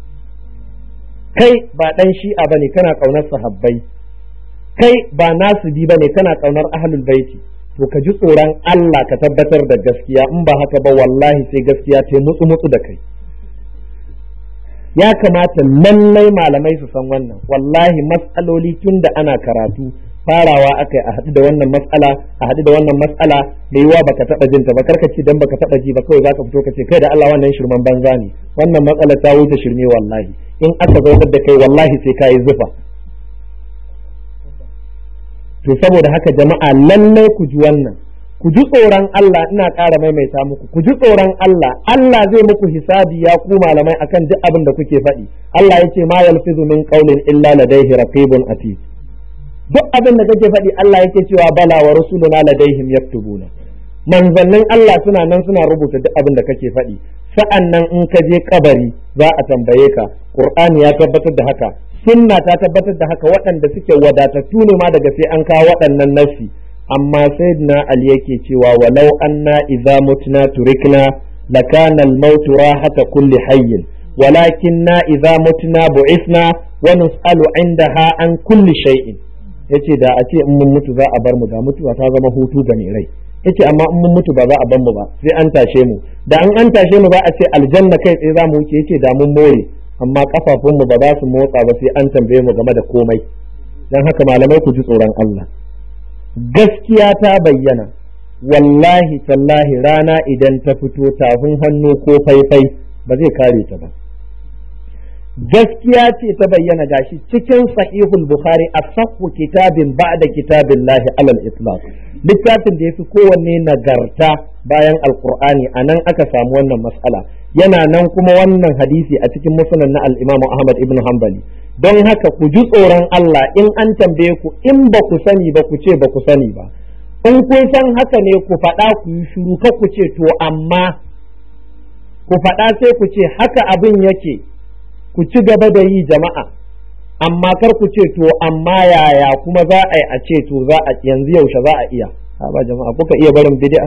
kai ba dan shi'a bane kana kaunar sahabbai kai ba nasibi bane kana kaunar ahlul baiti to ka ji tsoron Allah ka tabbatar da gaskiya in ba haka ba wallahi sai gaskiya ta mutsu mutsu da kai ya kamata lallai malamai su san wannan wallahi matsaloli tun da ana karatu farawa akai a haɗu da wannan matsala a haɗu da wannan matsala da yiwa baka taɓa jinta ba karka ce dan baka taɓa ji ba kawai zaka fito ka ce kai da Allah wannan shirman banza ne wannan matsala ta wuce shirme wallahi in aka zaunar da kai wallahi sai ka yi zufa to saboda haka jama'a lallai ku ji wannan ku ji tsoron Allah ina ƙara maimaita muku ku ji tsoron Allah Allah zai muku hisabi ya ku malamai akan duk abin da kuke faɗi Allah yace ma yalfizu min qawlin illa ladayhi raqibun atid duk abin da kake faɗi Allah yake cewa bala wa rusuluna ladaihim yaktubuna manzannin Allah suna nan suna rubuta duk abin da kake faɗi sa'an nan in ka je kabari za a tambaye ka Qur'ani ya tabbatar da haka sunna ta tabbatar da haka waɗanda suke wadatattu ne ma daga sai an kawo waɗannan nafsi amma sayyidina Ali yake cewa walau anna idza mutna turikna lakana al-maut rahata kulli hayyin walakinna idza mutna bu'ithna wa nus'alu 'indaha an kulli shay'in yace da a ce in mun mutu za a bar mu da mutuwa ta zama hutu ga mai rai yace amma in mun mutu ba za a bar mu ba sai an tashe mu da an an tashe mu za a ce aljanna kai tsaye za mu wuce yace da mun more amma kafafun mu ba za su motsa ba sai an tambaye mu game da komai dan haka malamai ku ji tsoron Allah gaskiya ta bayyana wallahi tallahi rana idan ta fito tafin hannu ko faifai ba zai kare ta ba gaskiya ce ta bayyana gashi cikin sahihul bukhari asahhu kitabin ba'da kitabillahi alal itlaq littafin da yafi kowanne nagarta bayan alqur'ani anan aka samu wannan mas'ala yana nan kuma wannan hadisi a cikin musnad na al-imam ahmad ibn hanbali don haka ku ji tsoron Allah in an tambaye ku in ba ku sani ba ku ce ba ku sani ba in kun san haka ne ku faɗa ku yi shiru ka ku ce to amma ku faɗa sai ku ce haka abin yake ku ci gaba da yi jama'a amma kar ku ce to amma yaya kuma za a yi a ce to za a yanzu yaushe za a iya ba jama'a kuka iya barin bid'a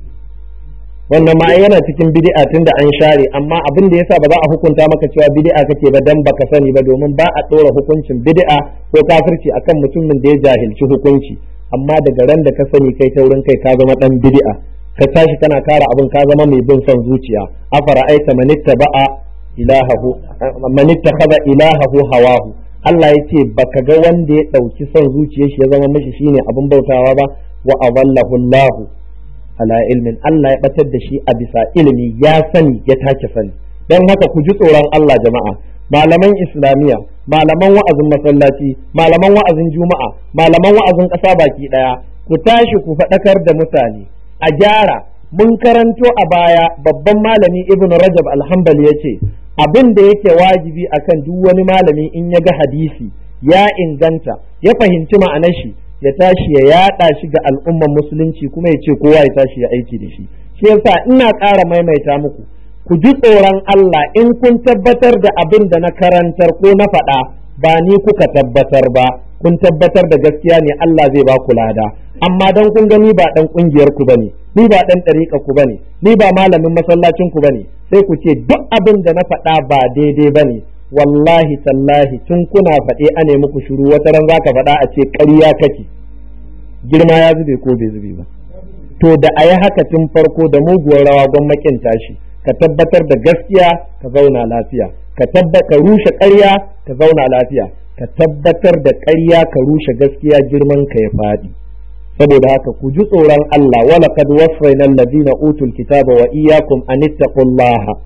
wannan ma yana cikin bid'a tunda an share amma abin da yasa ba za a hukunta maka cewa bid'a kake ba dan baka sani ba domin ba a ɗora hukuncin bid'a ko kafirci akan mutumin da ya jahilci hukunci amma daga ran da ka sani kai taurin kai ka zama dan bid'a ka tashi kana kara abin ka zama mai bin son zuciya afara aita manitta ba'a ilahahu man ittakhadha ilahahu hawahu Allah yace baka ga wanda ya dauki son zuciyar shi ya zama mishi shine abin bautawa ba wa adallahu Allah ala ilmin Allah ya batar da shi a bisa ilimi ya sani ya take sani dan haka ku ji tsoron Allah jama'a malaman islamiyya malaman wa'azin masallaci malaman wa'azin juma'a malaman wa'azin ƙasa baki ɗaya ku tashi ku faɗakar da mutane a gyara mun karanto a baya babban malami ibn rajab alhambali ya ce abin da yake wajibi akan duk wani malami in ya ga hadisi ya inganta ya fahimci ma'anar shi ya tashi ya yaɗa shi ga al'umman musulunci kuma ya ce kowa ya tashi ya aiki da shi shi yasa ina ƙara maimaita muku ku ji tsoron Allah in kun tabbatar da abin da na karantar ko na faɗa ba ni kuka tabbatar ba kun tabbatar da gaskiya ne Allah zai ba ku lada amma dan kun gani ba dan kungiyar ku bane ni ba dan ɗariƙa ku bane ni ba malamin masallacin ku bane sai ku ce duk abin da na faɗa ba daidai bane wallahi tallahi tun kuna faɗe a ne muku shiru wata ran zaka faɗa a ce ƙarya kake girma ya zube ko bai zube ba to da a yi haka tun farko da muguwar rawa gwamnatin tashi ka tabbatar da gaskiya ka zauna lafiya ka ka rushe ƙarya ka zauna lafiya ka tabbatar da ƙarya ka rushe gaskiya girman ka ya faɗi saboda haka ku ji tsoron Allah wala kad wasfaina alladhina utul kitaba wa iyyakum an ittaqullaha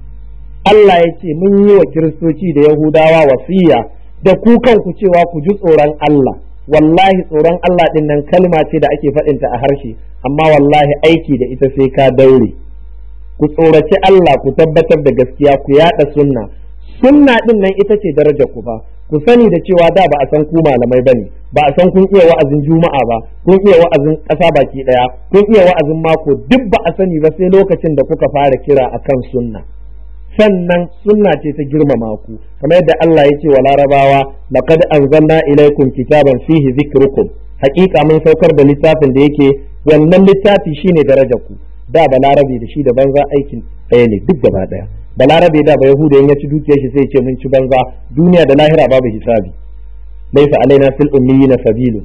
Allah ya ce mun yi wa kiristoci da yahudawa wasiya da ku kanku cewa ku ji tsoron Allah wallahi tsoron Allah din nan kalma ce da ake faɗinta a harshe amma wallahi aiki da ita sai ka daure ku tsoraci Allah ku tabbatar da gaskiya ku yada sunna sunna din nan ita ce daraja ku ba ku sani da cewa da ba a san ku malamai bane ba a san kun iya wa'azin juma'a ba kun iya wa'azin ƙasa baki daya kun iya wa'azin mako duk ba a sani ba sai lokacin da kuka fara kira akan sunna sannan sunna ce ta girmama ku kamar yadda Allah ya ce wa larabawa laqad anzalna ilaykum kitaban fihi zikrukum hakika mun saukar da littafin da yake wannan littafi shine darajar ku da balarabe da shi da banza aikin ɗaya ne duk gaba ɗaya balarabe da ba yahuda ya ci dukiyar shi sai ce mun ci banza duniya da lahira babu hisabi laysa alaina fil ummiyina sabilun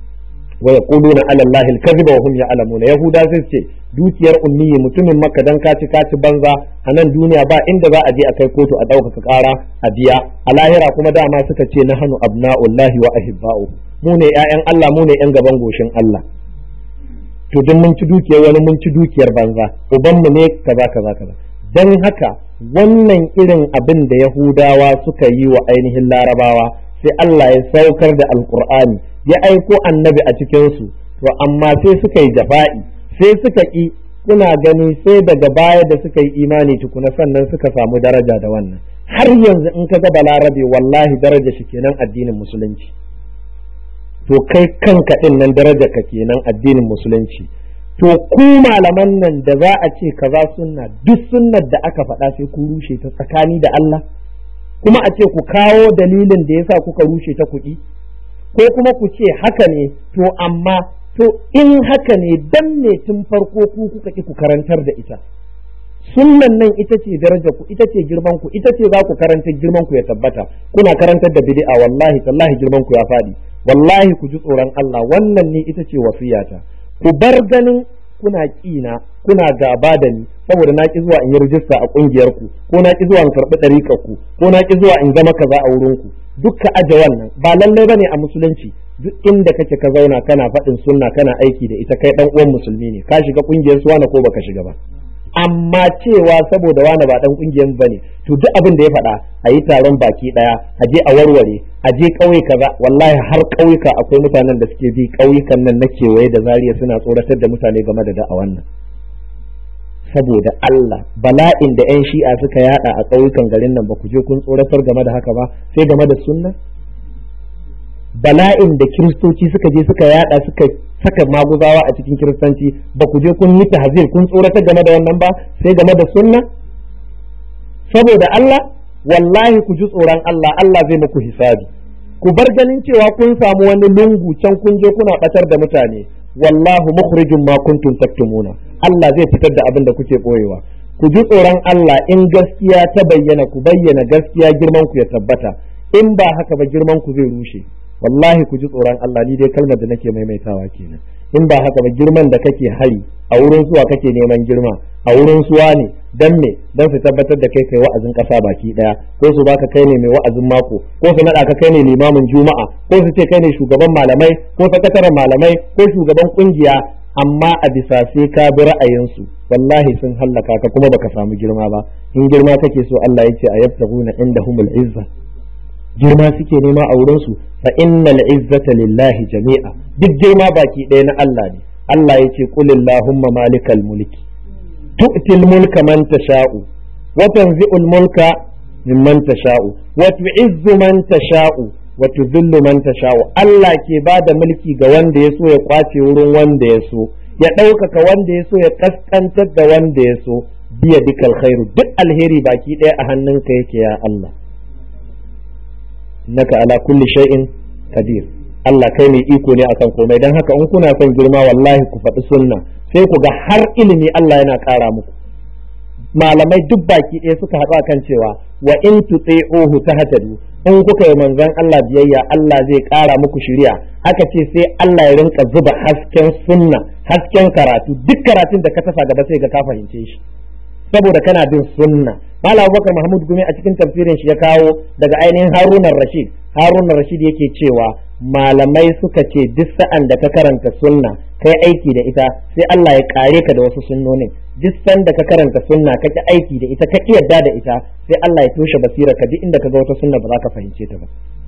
wa yaquluna ala allahi al-kadhiba wa hum ya'lamuna yahuda sai ce dukiyar ummiyi mutumin makka dan kaci kaci banza a nan duniya ba inda za a je a kai kotu a ɗaukaka ƙara a biya a lahira kuma dama suka ce na hannu abna'ullahi wa ahibba'u mu ne ƴaƴan Allah mu ne ƴan gaban goshin Allah to duk mun ci dukiyar wani mun ci dukiyar banza ubanmu ne kaza kaza kaza dan haka wannan irin abin da yahudawa suka yi wa ainihin larabawa sai Allah ya saukar da alkur'ani ya aiko annabi a cikinsu to amma sai suka yi jafa'i sai suka ƙi kuna gani sai daga baya da suka yi imani tukuna sannan suka samu daraja da wannan har yanzu in ka ga balarabe wallahi daraja shi kenan addinin musulunci to kai kanka din nan daraja ka kenan addinin musulunci to ku malaman nan da za a ce kaza sunna duk sunnar da aka faɗa sai ku rushe ta tsakani da Allah kuma a ce ku kawo dalilin da yasa kuka rushe ta kuɗi ko kuma ku ce haka ne to amma to in haka ne dan ne tun farko ku kuka ki ku karantar da ita sunnan nan ita ce daraja ku ita ce girman ku ita ce za ku karanta girman ku ya tabbata kuna karantar da bid'a wallahi tallahi girman ku ya faɗi wallahi ku ji tsoron Allah wannan ne ita ce wasiyata ku bar ganin kuna ƙina kuna gaba da ni saboda na ki zuwa in yi rijista a ƙungiyar ku ko na ki zuwa in karɓi ɗariƙar ku ko na ki zuwa in zama kaza a wurin ku dukka aje wannan ba lallai bane a musulunci duk inda kake ka zauna kana faɗin sunna kana aiki da ita kai ɗan uwan musulmi ne ka shiga ƙungiyar su wani ko baka shiga ba amma cewa saboda wani ba dan kungiyar bane to duk abin da ya faɗa a yi taron baki ɗaya a je a warware a je ƙauye kaza wallahi har ƙauyuka akwai mutanen da suke bi ƙauyukan nan na kewaye da zariya suna tsoratar da mutane game da da'awan nan saboda Allah bala'in da 'yan shi'a suka yada a ƙauyukan garin nan ba ku je kun tsoratar game da haka ba sai game da sunna bala'in da kiristoci suka je suka yada suka saka maguzawa a cikin kiristanci ba ku je kun yi tahzir kun tsoratar game da wannan ba sai game da sunna saboda Allah wallahi ku ji tsoron Allah Allah zai muku hisabi ku bar ganin cewa kun samu wani lungu can kun je kuna batar da mutane wallahu mukhrijum ma kuntum taktumuna Allah zai fitar da abin da kuke boyewa ku ji tsoron Allah in gaskiya ta bayyana ku bayyana gaskiya girman ku ya tabbata in ba haka ba girman ku zai rushe wallahi ku ji tsoron Allah ni dai kalmar da nake maimaitawa kenan in ba haka ba girman da kake hari a wurin suwa kake neman girma a wurin suwa ne dan me dan su tabbatar da kai kai wa'azin kasa baki daya ko su baka kai ne mai wa'azin mako ko su nada ka kai ne limamin juma'a ko su ce kai ne shugaban malamai ko sakataren malamai ko shugaban kungiya amma a bisa sai ka bi ra'ayinsu wallahi sun hallaka ka kuma baka samu girma ba in girma kake so Allah ya ce a yabtaguna indahumul izza girma suke nema a wurinsu fa innal izzata lillahi jami'a duk girma baki ɗaya na Allah ne Allah ya ce qul illahumma malikal mulki tu'til mulka man tasha'u wa tanzi'ul mulka mimman tasha'u wa tu'izzu man tasha'u wa tudhillu man tasha'u Allah ke bada mulki ga wanda ya so ya kwace wurin wanda ya so ya ɗaukaka wanda ya so ya kaskantar da wanda ya so biya dukal khairu duk alheri baki ɗaya a hannunka yake ya Allah innaka ala kulli shay'in qadir Allah kai mai iko ne akan komai dan haka in kuna son girma wallahi ku faɗi sunna sai ku ga har ilimi Allah yana ƙara muku malamai duk baki ɗaya suka haɗu akan cewa wa in tuti'uhu tahtadu in kuka yi manzon Allah biyayya Allah zai ƙara muku shiriya aka ce sai Allah ya rinka zuba hasken sunna hasken karatu duk karatun da ka tasa gaba sai ga ka fahimce shi saboda kana bin sunna Malam Abubakar Mahmud Gumi a cikin tafsirin shi ya kawo daga ainihin Harunan Rashid Harunan Rashid yake cewa malamai suka ce duk sa'an da ka karanta sunna kai aiki da ita sai Allah ya kare ka da wasu sunnonin duk san da ka karanta sunna ka ki aiki da ita ka ki yadda da ita sai Allah ya toshe basira ka duk inda ka ga wata sunna ba za ka fahimce ta ba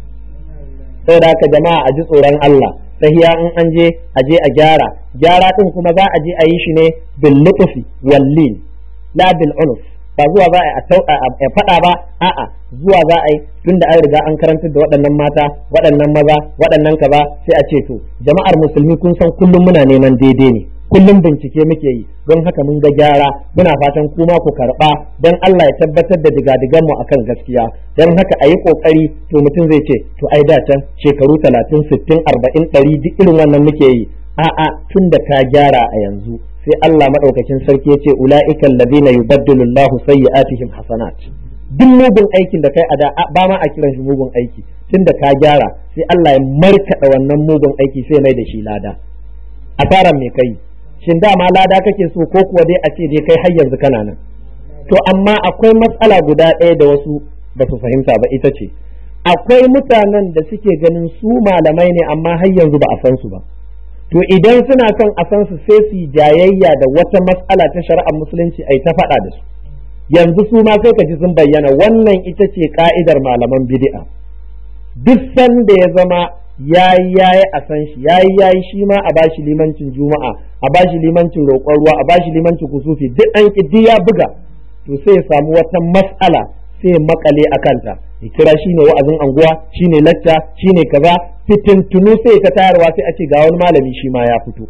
saboda haka jama'a a ji tsoron Allah sahiya in an je a je a gyara gyara din kuma za a je a yi shi ne bil lutfi wal lin la bil unuf ba zuwa za a faɗa ba a'a zuwa za a yi tun da an riga an karantar da waɗannan mata waɗannan maza waɗannan kaza sai a ce to jama'ar musulmi kun san kullum muna neman daidai ne kullum bincike muke yi don haka mun ga gyara muna fatan kuma ku karɓa don Allah ya tabbatar da digadigan mu akan gaskiya don haka a yi ƙoƙari to mutum zai ce to ai da can shekaru talatin sittin arba'in ɗari duk irin wannan muke yi a'a tun da ka gyara a yanzu sai Allah madaukakin sarki ya ce ula'ikal ladina yubaddilu Allahu sayyi'atihim hasanat duk mugun aikin da kai a da ba ma a kiran shi mugun aiki tunda ka gyara sai Allah ya markaɗa wannan mugun aiki sai mai da shi lada asaran me kai shin dama lada kake so ko kuwa dai a ce dai kai har yanzu kana nan to amma akwai matsala guda ɗaya da wasu ba su fahimta ba ita ce akwai mutanen da suke ganin su malamai ne amma har yanzu ba a san su ba to idan suna son a san su sai su yi jayayya da wata matsala ta shari'ar musulunci ai ta faɗa da su yanzu su ma sai ka ji sun bayyana wannan ita ce ka'idar malaman bid'a duk sanda ya zama yayi yayi a san shi yayi yayi shi ma a bashi limancin juma'a a bashi limancin roƙon ruwa a bashi limancin kusufi duk an ki ya buga to sai ya samu wata mas'ala sai makale a kanta ya kira shi ne wa'azin anguwa shi ne lacca shi ne kaza fitintunu sai ta tayarwa sai a ce ga wani malami shi ma ya fito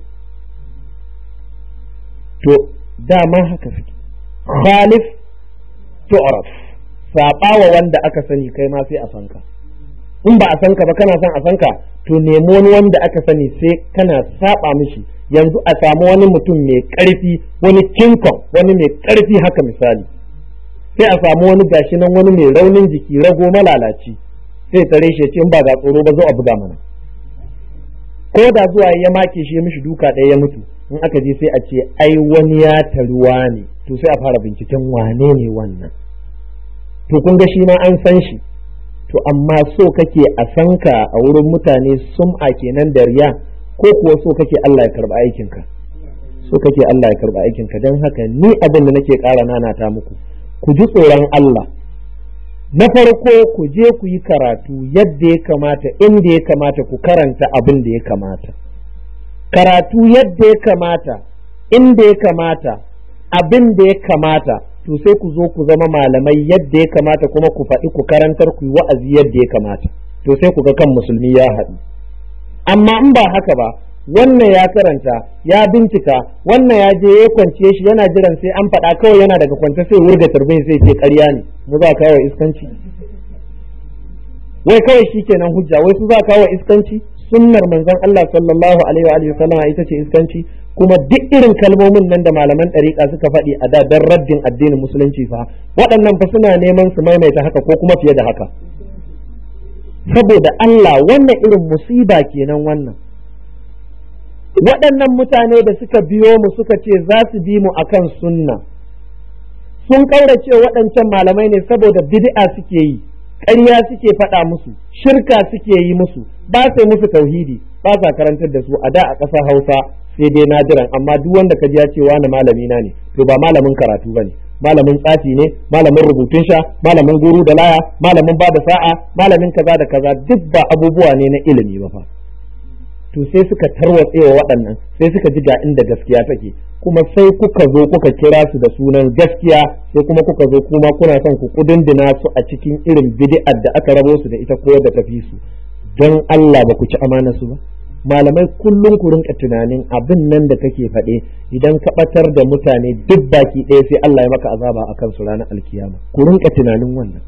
to dama haka suke khalif tu'raf saɓawa wanda aka sani kai ma sai a sanka in ba a sanka ba kana son a sanka to nemi wani wanda aka sani sai kana saba mishi yanzu a samu wani mutum mai ƙarfi wani kinkon wani mai ƙarfi haka misali sai a samu wani gashi nan wani mai raunin jiki rago malalaci sai tare shi ce in ba ga tsoro ba zo a buga mana ko da zuwa ya make shi ya mishi duka ɗaya ya mutu in aka je sai a ce ai wani ya taruwa ne to sai a fara binciken wane ne wannan to kun ga shi ma an san shi to amma so kake a san ka a wurin mutane sum'a kenan da riya ko kuwa so kake Allah ya karba aikinka so kake Allah ya karba aikinka don haka ni abin da nake ƙara nanata muku ku ji tsoron Allah na farko ku je ku yi karatu yadda ya kamata inda ya kamata ku karanta abin da ya kamata karatu yadda ya kamata inda ya kamata abin da ya kamata to sai ku zo ku zama malamai yadda ya kamata kuma ku faɗi ku karantar ku yi wa'azi yadda ya kamata to sai ku ga kan musulmi ya haɗu amma in ba haka ba wannan ya karanta ya bincika wannan ya je ya kwance shi yana jiran sai an faɗa kawai yana daga kwance sai wurga turbin sai ce ƙarya ne mu za kawo iskanci wai kawai shi kenan hujja wai su za kawo iskanci sunnar manzon Allah sallallahu alaihi wa alihi sallama ita ce iskanci kuma duk irin kalmomin nan da malaman ɗariƙa suka faɗi a da dan raddin addinin musulunci fa waɗannan fa suna neman su maimaita haka ko kuma fiye da haka saboda Allah wannan irin musiba kenan wannan waɗannan mutane da suka biyo mu suka ce za su bi mu akan sunna sun ƙaurace waɗancan malamai ne saboda bid'a suke yi ƙarya suke faɗa musu shirka suke yi musu ba sai musu tauhidi ba sa karantar da su a da a ƙasar hausa sai dai nadiran amma duk wanda ka ji ya ce wani malami na ne to ba malamin karatu ba ne malamin tsafi ne malamin rubutun sha malamin guru da laya malamin ba da sa'a malamin kaza da kaza duk ba abubuwa ne na ilimi ba fa to sai suka tarwatse wa waɗannan sai suka ji ga inda gaskiya take kuma sai kuka zo kuka kira su da sunan gaskiya sai kuma kuka zo kuma kuna son ku kudindina su a cikin irin bid'ar da aka rabo su da ita ko da tafi su don Allah ba ku ci amana su ba malamai kullum ku rinka tunanin abin nan da kake faɗe idan ka ɓatar da mutane duk baki ɗaya sai Allah ya maka azaba akan su ranar alkiyama ku rinka tunanin wannan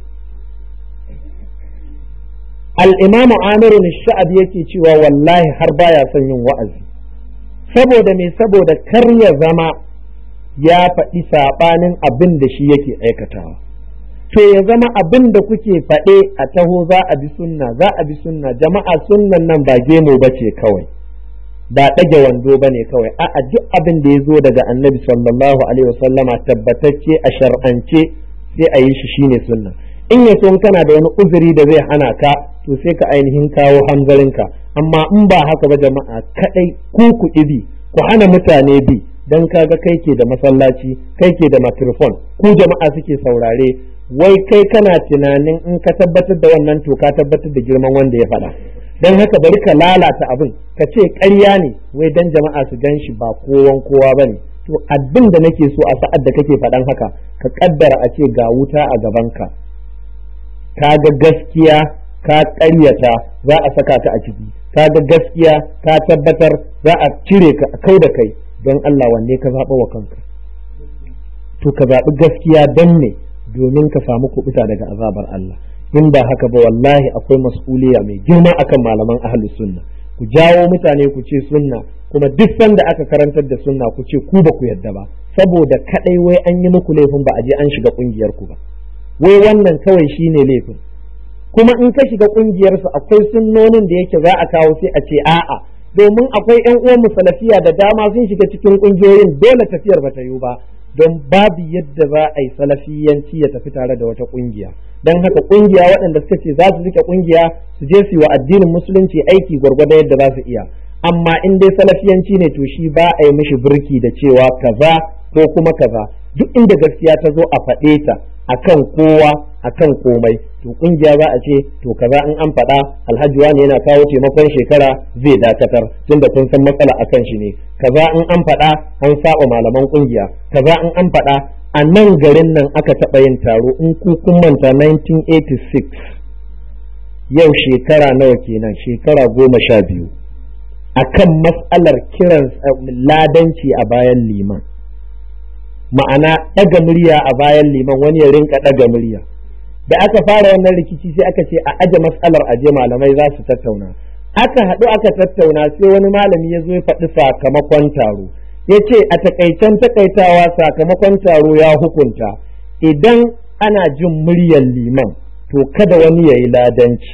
al-imam Amir sha'ab yake cewa wallahi har baya son yin wa'azi saboda me saboda kar ya zama ya faɗi saɓanin abin da shi yake aikatawa to ya zama abin da kuke faɗe a taho za a bi sunna za a bi sunna jama'a sunnan nan ba gemo ba ce kawai ba ɗage wando ba ne kawai a'a duk abin da ya zo daga annabi sallallahu alaihi wasallama tabbatacce a shar'ance sai a yi shi shine sunna in ya so kana da wani uzuri da zai hana ka to sai ka ainihin kawo hanzarinka amma in ba haka ba jama'a kadai ku ku bi ku hana mutane bi dan kaga kai ke da masallaci kai ke da microphone ku jama'a suke saurare wai kai kana tunanin in ka tabbatar da wannan to ka tabbatar da girman wanda ya faɗa dan haka bari ka lalata abin ka ce ƙarya ne wai dan jama'a su gan shi ba kowan kowa bane to abin da nake so a sa'ad da kake faɗan haka ka kaddara a ce ga wuta a gabanka ka ga gaskiya ka ƙaryata za a saka ta a ciki ka ga gaskiya ka tabbatar za a cire ka a kai da kai don Allah wanne ka zaɓa wa kanka to ka zaɓi gaskiya don ne domin ka samu kuɓuta daga azabar Allah in ba haka ba wallahi akwai mas'uliya mai girma akan malaman ahlus sunna ku jawo mutane ku ce sunna kuma duk sanda aka karantar da sunna ku ce ku ba ku yadda ba saboda kadai wai an yi muku laifin ba a je an shiga kungiyar ku ba wai wannan kawai shine laifin kuma in ka shiga kungiyar su akwai sunnonin da yake za a kawo sai a ce a'a domin akwai ƴan uwan musalafiya da dama sun shiga cikin kungiyoyin dole tafiyar bata yiwu ba don babu yadda za a yi salafiyanci ya tafi tare da wata kungiya don haka kungiya waɗanda suka ce za su rike kungiya su je su yi wa addinin musulunci aiki gwargwadon yadda za su iya amma in dai salafiyanci ne to shi ba a yi mishi birki da cewa kaza ko kuma kaza duk inda gaskiya ta zo a faɗe ta akan kowa akan komai to kungiya za a ce to kaza in an faɗa alhaji wani yana kawo taimakon shekara zai dakatar tunda kun san matsala akan shi ne kaza in an faɗa an saba malaman kungiya kaza in an faɗa a nan garin nan aka taɓa yin taro in ku kun manta 1986 yau shekara nawa kenan shekara goma sha biyu akan matsalar kiran ladanci a bayan liman ma'ana ɗaga murya a bayan liman wani ya rinka ɗaga murya da aka fara wannan rikici sai aka ce a aje matsalar aje malamai za su tattauna aka haɗu aka tattauna sai wani malami ya zo ya faɗi sakamakon taro ya ce a takaicen takaitawa sakamakon taro ya hukunta idan ana jin muryar liman to kada wani ya yi ladanci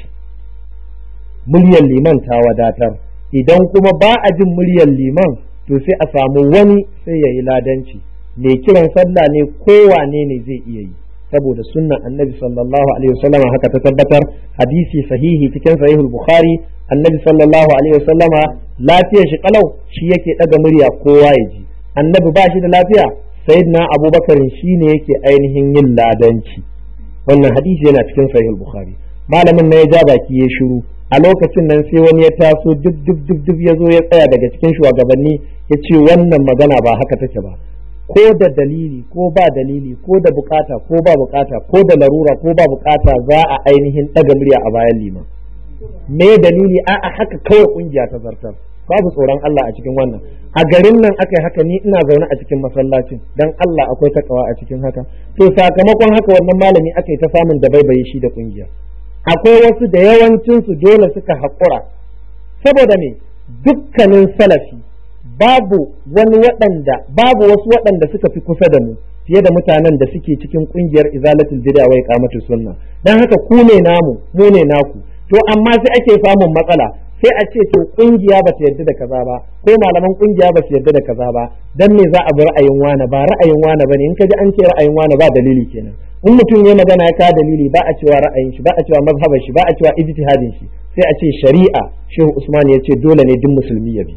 muryar liman ta wadatar idan kuma ba a jin muryar liman to sai a samu wani sai ya yi ladanci mai kiran sallah ne kowane ne zai iya yi saboda sunnan annabi sallallahu alaihi wasallama haka ta tabbatar hadisi sahihi cikin sahihul bukhari annabi sallallahu alaihi wasallama lafiyar shi kalau shi yake daga murya kowa ya ji annabi ba shi da lafiya sayyidina abubakar shi ne yake ainihin yin ladanci wannan hadisi yana cikin sahihul bukhari malamin na ya ja baki ya shiru a lokacin nan sai wani ya taso duk duk duk duk ya zo ya tsaya daga cikin shugabanni ya ce wannan magana ba haka take ba ko da dalili ko ba dalili ko da bukata ko ba bukata ko da larura ko ba bukata za a ainihin ɗaga murya a bayan liman me dalili a a haka kawai kungiya ta zartar babu tsoron Allah a cikin wannan a garin nan aka yi haka ni ina zaune a cikin masallacin dan Allah akwai takawa a cikin haka to sakamakon haka wannan malami aka yi ta samun da baibaye shi da kungiya akwai wasu da yawancinsu dole suka haƙura saboda me dukkanin salafi babu wani waɗanda babu wasu waɗanda suka fi kusa da mu fiye da mutanen da suke cikin ƙungiyar izalatul bid'a wa iqamatus sunna dan haka ku ne namu mu ne naku to amma sai ake samun matsala sai a ce to ƙungiya ba ta yarda da kaza ba ko malaman ƙungiya ba su yarda da kaza ba dan me za a bi ra'ayin wani ba ra'ayin wani bane in ka ji an ce ra'ayin wani ba dalili kenan in mutum ya magana ya kawo dalili ba a cewa ra'ayin shi ba a cewa mazhabar shi ba a cewa ijtihadin shi sai a ce shari'a shehu usman ya ce dole ne duk musulmi ya bi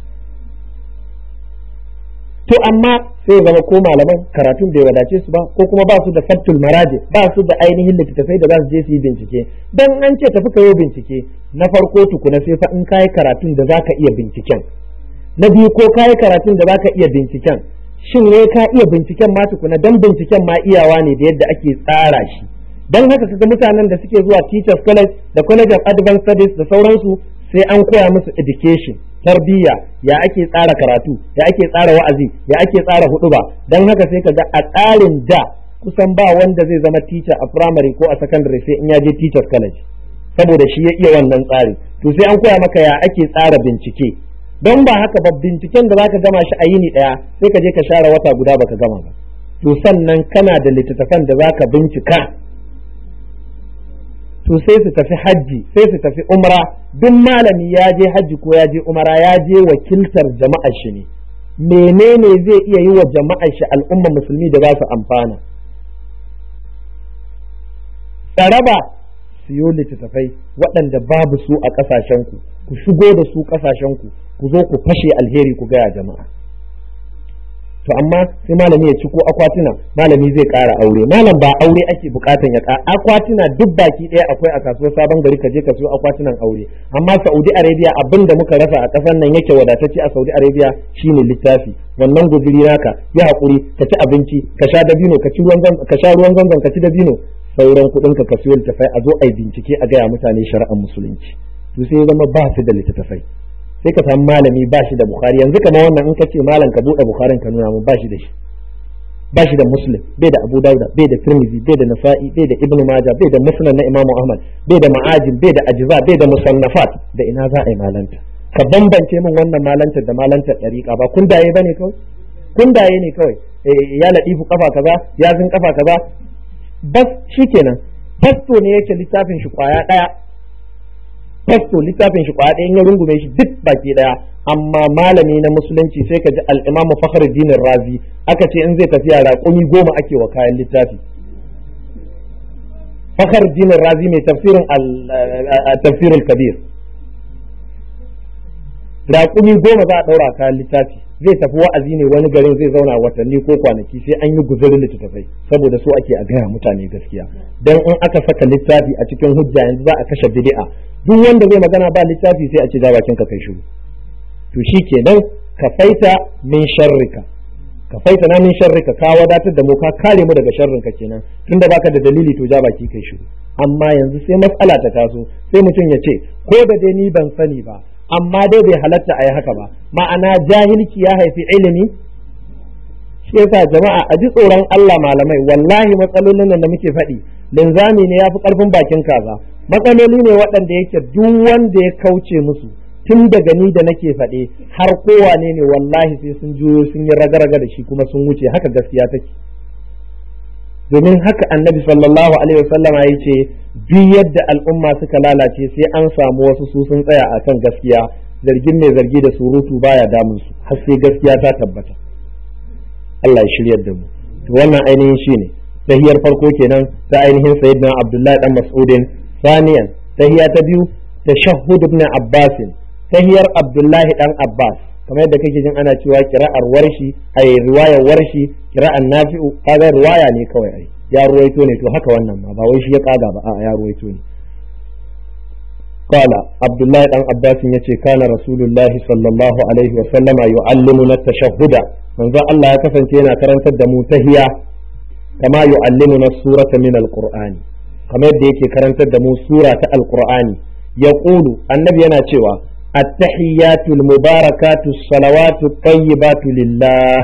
to amma sai zama ko malaman karatun bai wadace su ba ko kuma ba su da sabtul maraje ba su da ainihin littattafai da za su je su yi bincike dan an ce tafi ka yi bincike na farko tukuna sai fa in kayi karatun da zaka iya binciken na biyu ko kayi karatun da zaka iya binciken shin ne ka iya binciken ma tukuna dan binciken ma iyawa ne da yadda ake tsara shi dan haka kaga mutanen da suke zuwa teachers college da college of advanced studies da sauransu sai an koya musu education tarbiyya ya ake tsara karatu ya ake tsara wa'azi ya ake tsara huduba dan haka sai kaga a tsarin da kusan ba wanda zai zama teacher a primary ko a secondary sai in ya je teachers college saboda shi ya iya wannan tsari to sai an koya maka ya ake tsara bincike don ba haka ba binciken da zaka gama shi a yini daya sai ka je ka share wata guda baka gama ba to sannan kana da littattafan da zaka bincika to sai su tafi hajji sai su tafi umra duk malami ya je hajji ko ya je umra ya je wakiltar jama'ar shi ne menene zai iya yi wa jama'ar shi al'umma musulmi da za su amfana tsaraba siyo littattafai waɗanda babu su a ƙasashenku ku shigo da su ƙasashenku ku zo ku fashe alheri ku gaya jama'a to amma sai malami ya ci ko akwatuna malami zai ƙara aure malam ba aure ake bukatan ya ƙara akwatuna duk baki ɗaya akwai a kasuwar sabon gari ka je ka siyo akwatunan aure amma Saudi Arabia abin da muka rasa a ƙasar nan yake wadatacce a Saudi Arabia shine littafi wannan guzuri naka ya haƙuri ka ci abinci ka sha dabino ka ci ruwan ka sha ruwan zanzan ka ci dabino sauran kuɗin ka ka siyo littafai a zo a yi bincike a gaya mutane shari'ar musulunci to sai ya zama ba su da littattafai sai ka samu malami ba shi da bukhari yanzu kamar wannan in ka ce malam ka buɗe bukharin ka nuna mun ba shi da shi ba shi da muslim bai da abu dauda bai da tirmidhi bai da nasa'i bai da ibnu maja bai da musnad na imamu ahmad bai da ma'ajin bai da ajza bai da musannafat da ina za a yi malanta ka bambance min wannan malantar da malantar dariqa ba kun daye bane kawai kun daye ne kawai ya ladifu kafa kaza ya zin kafa kaza bas shikenan fasto ne yake littafin shi kwaya daya fasto littafin shi kwaya ɗaya ya rungume shi duk baki ɗaya amma malami na musulunci sai ka ji al-imam Fakhruddin Razi aka ce in zai tafiya raƙumi goma ake wa kayan littafi Fakhruddin Razi mai tafsirin al-tafsir al-kabir raƙumi goma za a ɗaura kayan littafi zai tafi wa'azi ne wani garin zai zauna watanni ko kwanaki sai an yi guzurin littattafai saboda so ake a gaya mutane gaskiya dan in aka saka littafi a cikin hujja yanzu za a kashe bid'a duk wanda zai magana ba littafi sai a ce bakin ka kai shiru to shi kenan ka faita min sharrika ka faita na min sharrika ka wadatar da mu ka kare mu daga sharrinka kenan tunda baka da dalili to ja baki kai shiru amma yanzu sai matsala ta taso sai mutum ya ce ko da dai ni ban sani ba amma dai bai halatta a yi haka ba ma'ana jahilci ya haifi ilimi shi yasa jama'a a ji tsoron Allah malamai wallahi matsalolin nan da muke faɗi linzami ne ya fi ƙarfin bakin kaza matsaloli ne waɗanda yake duk wanda ya kauce musu tun daga ni da nake faɗe har kowane ne wallahi sai sun juyo sun yi raga-raga da shi kuma sun wuce haka gaskiya take domin haka annabi sallallahu alaihi wasallama ya ce duk yadda al'umma suka lalace sai an samu wasu su sun tsaya a kan gaskiya zargin mai zargi da surutu baya damun su har sai gaskiya ta tabbata Allah ya shiryar da mu to wannan ainihin shine tahiyar farko kenan ta ainihin sayyidina Abdullahi dan Mas'udin saniyan tahiya ta biyu tashahhud ibn Abbas tahiyar Abdullahi dan Abbas kamar yadda kake jin ana cewa kira'ar warshi ai riwayar warshi kira'an nafi'u kaga riwaya ne kawai ai ya ruwaito ne to haka wannan ma ba wai shi ya kaga ba a ya ruwaito ne qala abdullahi dan abbas yace kana rasulullahi sallallahu alaihi wa sallama yu'allimuna tashahhuda manzo Allah ya kasance yana karantar da mu tahiya kama yu'allimuna surata min alqur'ani kamar yadda yake karantar da mu sura ta alqur'ani yaqulu annabi yana cewa التحيات المباركات الصلوات الطيبات لله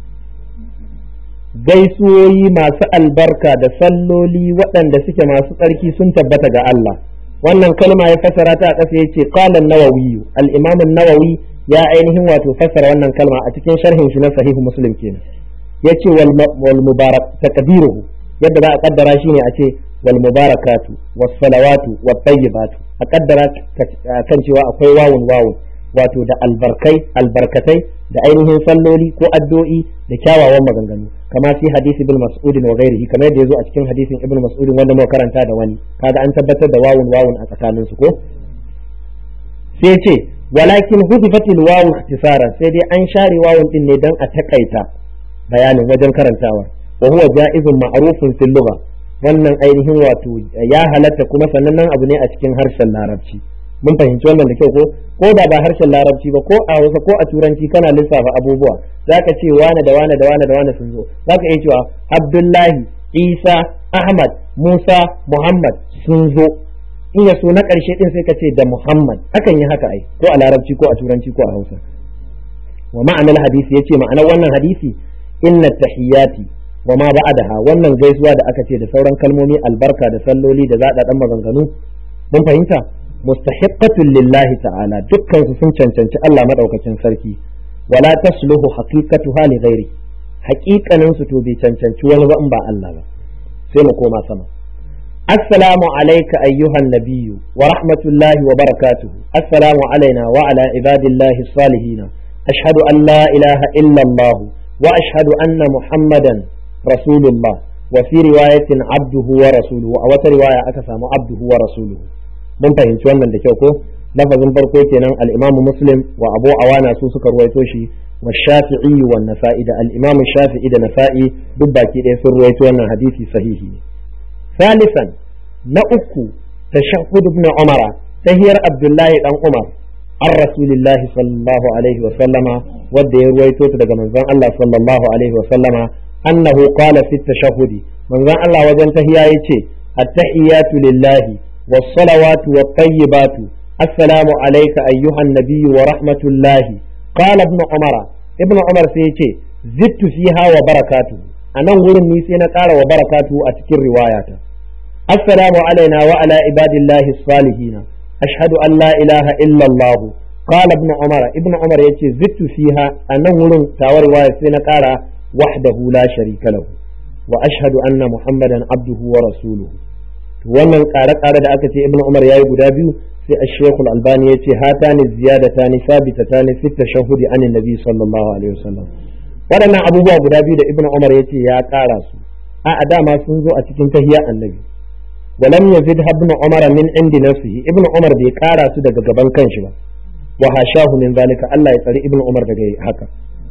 gaisuwoyi masu albarka da salloli waɗanda suke masu tsarki sun tabbata ga Allah wannan kalma ya fasara ta a ƙasa ya ce qalan nawawi al-imam nawawi ya ainihin wato fasara wannan kalma a cikin sharhin shi na sahihu muslim kenan yace wal mubarak takdiruhu yadda za a kaddara shi ne a ce wal mubarakatu was salawatu wat tayyibatu a kaddara kan cewa akwai wawun wawun wato da albarkai albarkatai da ainihin salloli ko addu'o'i da kyawawan maganganu kama fi hadisi bil mas'udin wa ghairihi kamar yadda yazo a cikin hadisin ibnu mas'udin wanda muka karanta da wani kaga an tabbatar da wawun wawun a tsakanin su ko sai ce walakin hudifatil wawu ikhtisaran sai dai an share wawun din ne dan a takaita bayanin wajen karantawa wa huwa ja'izun ma'rufun fil lugha wannan ainihin wato ya halatta kuma sannan abu ne a cikin harshen larabci mun fahimci wannan da kyau ko ko da ba harshen larabci ba ko a hausa ko a turanci kana lissafa abubuwa zaka ce wane da wane da wane da wane sun zo zaka iya cewa abdullahi isa ahmad musa muhammad sun zo in ya so na ƙarshe din sai ka ce da muhammad akan yi haka ai ko a larabci ko a turanci ko a hausa wa ma'anar hadisi yace ma'anar wannan hadisi inna tahiyati wa ma ba'adaha wannan gaisuwa da aka ce da sauran kalmomi albarka da salloli da zaɗa ɗan maganganu mun fahimta mustahiqqatun lillahi ta'ala dukkan su sun cancanci Allah madaukakin sarki wala tasluhu haqiqatuha li ghairi haqiqanin su to bai cancanci wani ba in ba Allah ba sai mu koma sama assalamu alayka ayyuhan nabiyyu wa rahmatullahi wa barakatuhu assalamu alaina wa ala ibadillahi salihin ashhadu an la ilaha illa Allah wa ashhadu anna muhammadan rasulullah wa fi riwayatin abduhu wa rasuluhu a wata riwaya aka samu abduhu wa rasuluhu mun fahimci wannan da kyau ko lafazin farko kenan al-Imam Muslim wa Abu Awana su suka ruwaito shi wa Shafi'i wa Nasa'i da al-Imam Shafi'i da Nasa'i duk baki ɗaya sun ruwaito wannan hadisi sahihi ne salisan na uku tashahhud ibn Umar tahiyar Abdullahi dan Umar an rasulillahi sallallahu alaihi wa sallama wanda ya ruwaito ta daga manzon Allah sallallahu alaihi wa sallama annahu qala fi tashahhudi manzon Allah wajen tahiya yace at-tahiyatu lillahi والصلوات والطيبات السلام عليك أيها النبي ورحمة الله قال ابن عمر ابن عمر سيتي زدت فيها وبركاته أنا ورن نيسينا قال وبركاته أتكر رواياته السلام علينا وعلى عباد الله الصالحين أشهد أن لا إله إلا الله قال ابن عمر ابن عمر يتي زدت فيها أنا ورن تاور رواية سينا قال وحده لا شريك له وأشهد أن محمدا عبده ورسوله wannan ƙare-ƙare da aka ce ibn umar yayi guda biyu sai a shekul albani ya ce hata ne ziyadata ne sabitata ne fitta shahudi an nabi sallallahu alaihi wasallam waɗannan abubuwa guda biyu da ibn umar ya ce ya ƙara su a a dama sun zo a cikin tahiyya annabi walam yazid ibn umar min indi nafsihi ibn umar bai ƙara su daga gaban kanshi ba wa hashahu min zalika Allah ya tsari ibnu umar daga haka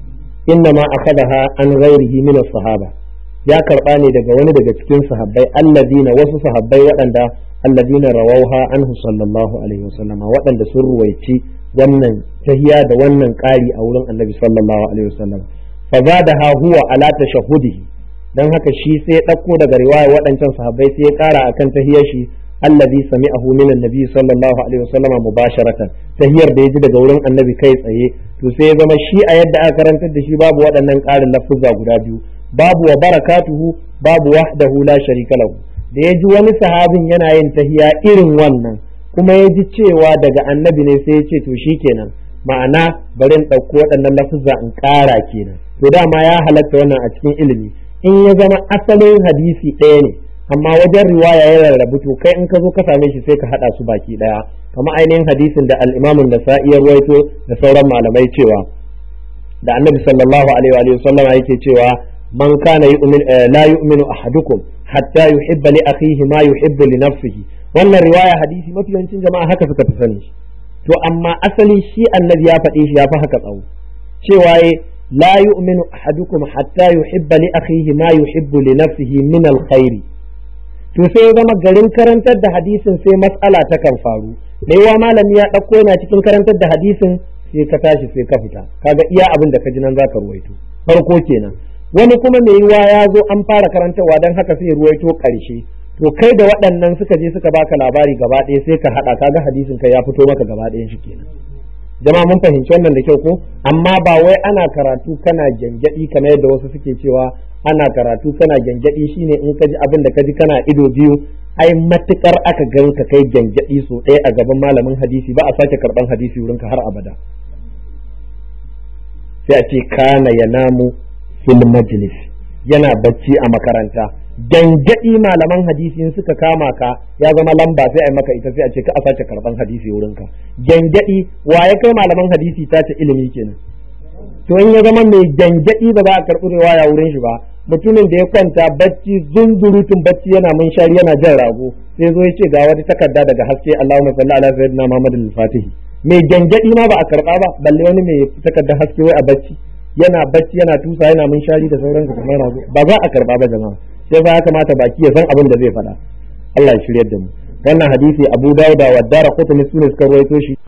inna ma akhadaha an ghairihi min sahaba ya karba ne daga wani daga cikin sahabbai alladina wasu sahabbai waɗanda alladina rawauha anhu sallallahu alaihi wasallama waɗanda sun ruwaici wannan tahiya da wannan ƙari a wurin annabi sallallahu alaihi wasallam fa zadaha huwa ala tashahudihi dan haka shi sai ya ɗauko daga riwaya waɗancan sahabbai sai ya ƙara akan tahiyar shi allazi sami'ahu min annabi sallallahu alaihi wasallama mubasharatan tahiyar da ya ji daga wurin annabi kai tsaye to sai ya zama shi a yadda aka karantar da shi babu waɗannan ƙarin lafuzza guda biyu babu wa barakatuhu babu wahdahu la sharika lahu da ya ji wani sahabin yana yin tahiya irin wannan kuma ya ji cewa daga annabi ne sai ya ce to kenan ma'ana bari in ɗauko waɗannan lafuzza in ƙara kenan to dama ya halatta wannan a cikin ilimi in ya zama asalin hadisi ɗaya ne amma wajen riwaya ya rarrabu to kai in ka zo ka same shi sai ka haɗa su baki ɗaya kamar ainihin hadisin da al-imamun da ya ruwaito da sauran malamai cewa da annabi sallallahu alaihi wa sallama yake cewa man kana yu'min la yu'minu ahadukum hatta yuhibba li akhihi ma yuhibbu li nafsihi wannan riwaya hadisi mafi yawancin jama'a haka suka fi sani shi to amma asali shi annabi ya faɗe shi ya fi haka tsawo cewa la yu'minu ahadukum hatta yuhibba li akhihi ma yuhibbu li nafsihi min alkhairi to sai ya zama garin karantar da hadisin sai mas'ala ta kan faru da yawa malami ya ɗauko yana cikin karantar da hadisin sai ka tashi sai ka fita kaga iya abin da ka ji nan zaka ruwaito farko kenan wani kuma mai yiwa ya zo an fara karantarwa don haka sai ruwaito ƙarshe to kai da waɗannan suka je suka baka labari gaba ɗaya sai ka haɗa kaga hadisin kai ya fito maka gaba ɗayan shi kenan jama'a mun fahimci wannan da kyau ko amma ba wai ana karatu kana gyangyaɗi kamar yadda wasu suke cewa ana karatu kana gyangyaɗi shine in ka ji abin da ka ji kana ido biyu ai matukar aka gan ka kai gyangyaɗi so ɗaya a gaban malamin hadisi ba a sake karɓan hadisi wurinka har abada sai a ce kana ya namu fil majlis yana bacci a makaranta gangadi malaman hadisi in suka kama ka ya zama lamba sai a maka ita sai a ce ka a sace karban hadisi wurin ka gangadi wa ya kai malaman hadisi ta ce ilimi kenan to in ya zama mai gangadi ba za a karbi riwaya wurin shi ba mutumin da ya kwanta bacci zunzurutun bacci yana munshari yana jan rago sai zo ya ce ga wata takarda daga haske Allahumma salli ala sayyidina Muhammad al-Fatihi mai gangadi ma ba a karba ba balle wani mai takardar haske wai a bacci yana bacci yana tusa yana munshari da sauransu kamar rago ba za a karba ba jama'a sai fa ya kamata baki ya san abin da zai faɗa Allah ya shiryar da mu wannan hadisi Abu Dawud wa Daraqutni sune suka rawaito shi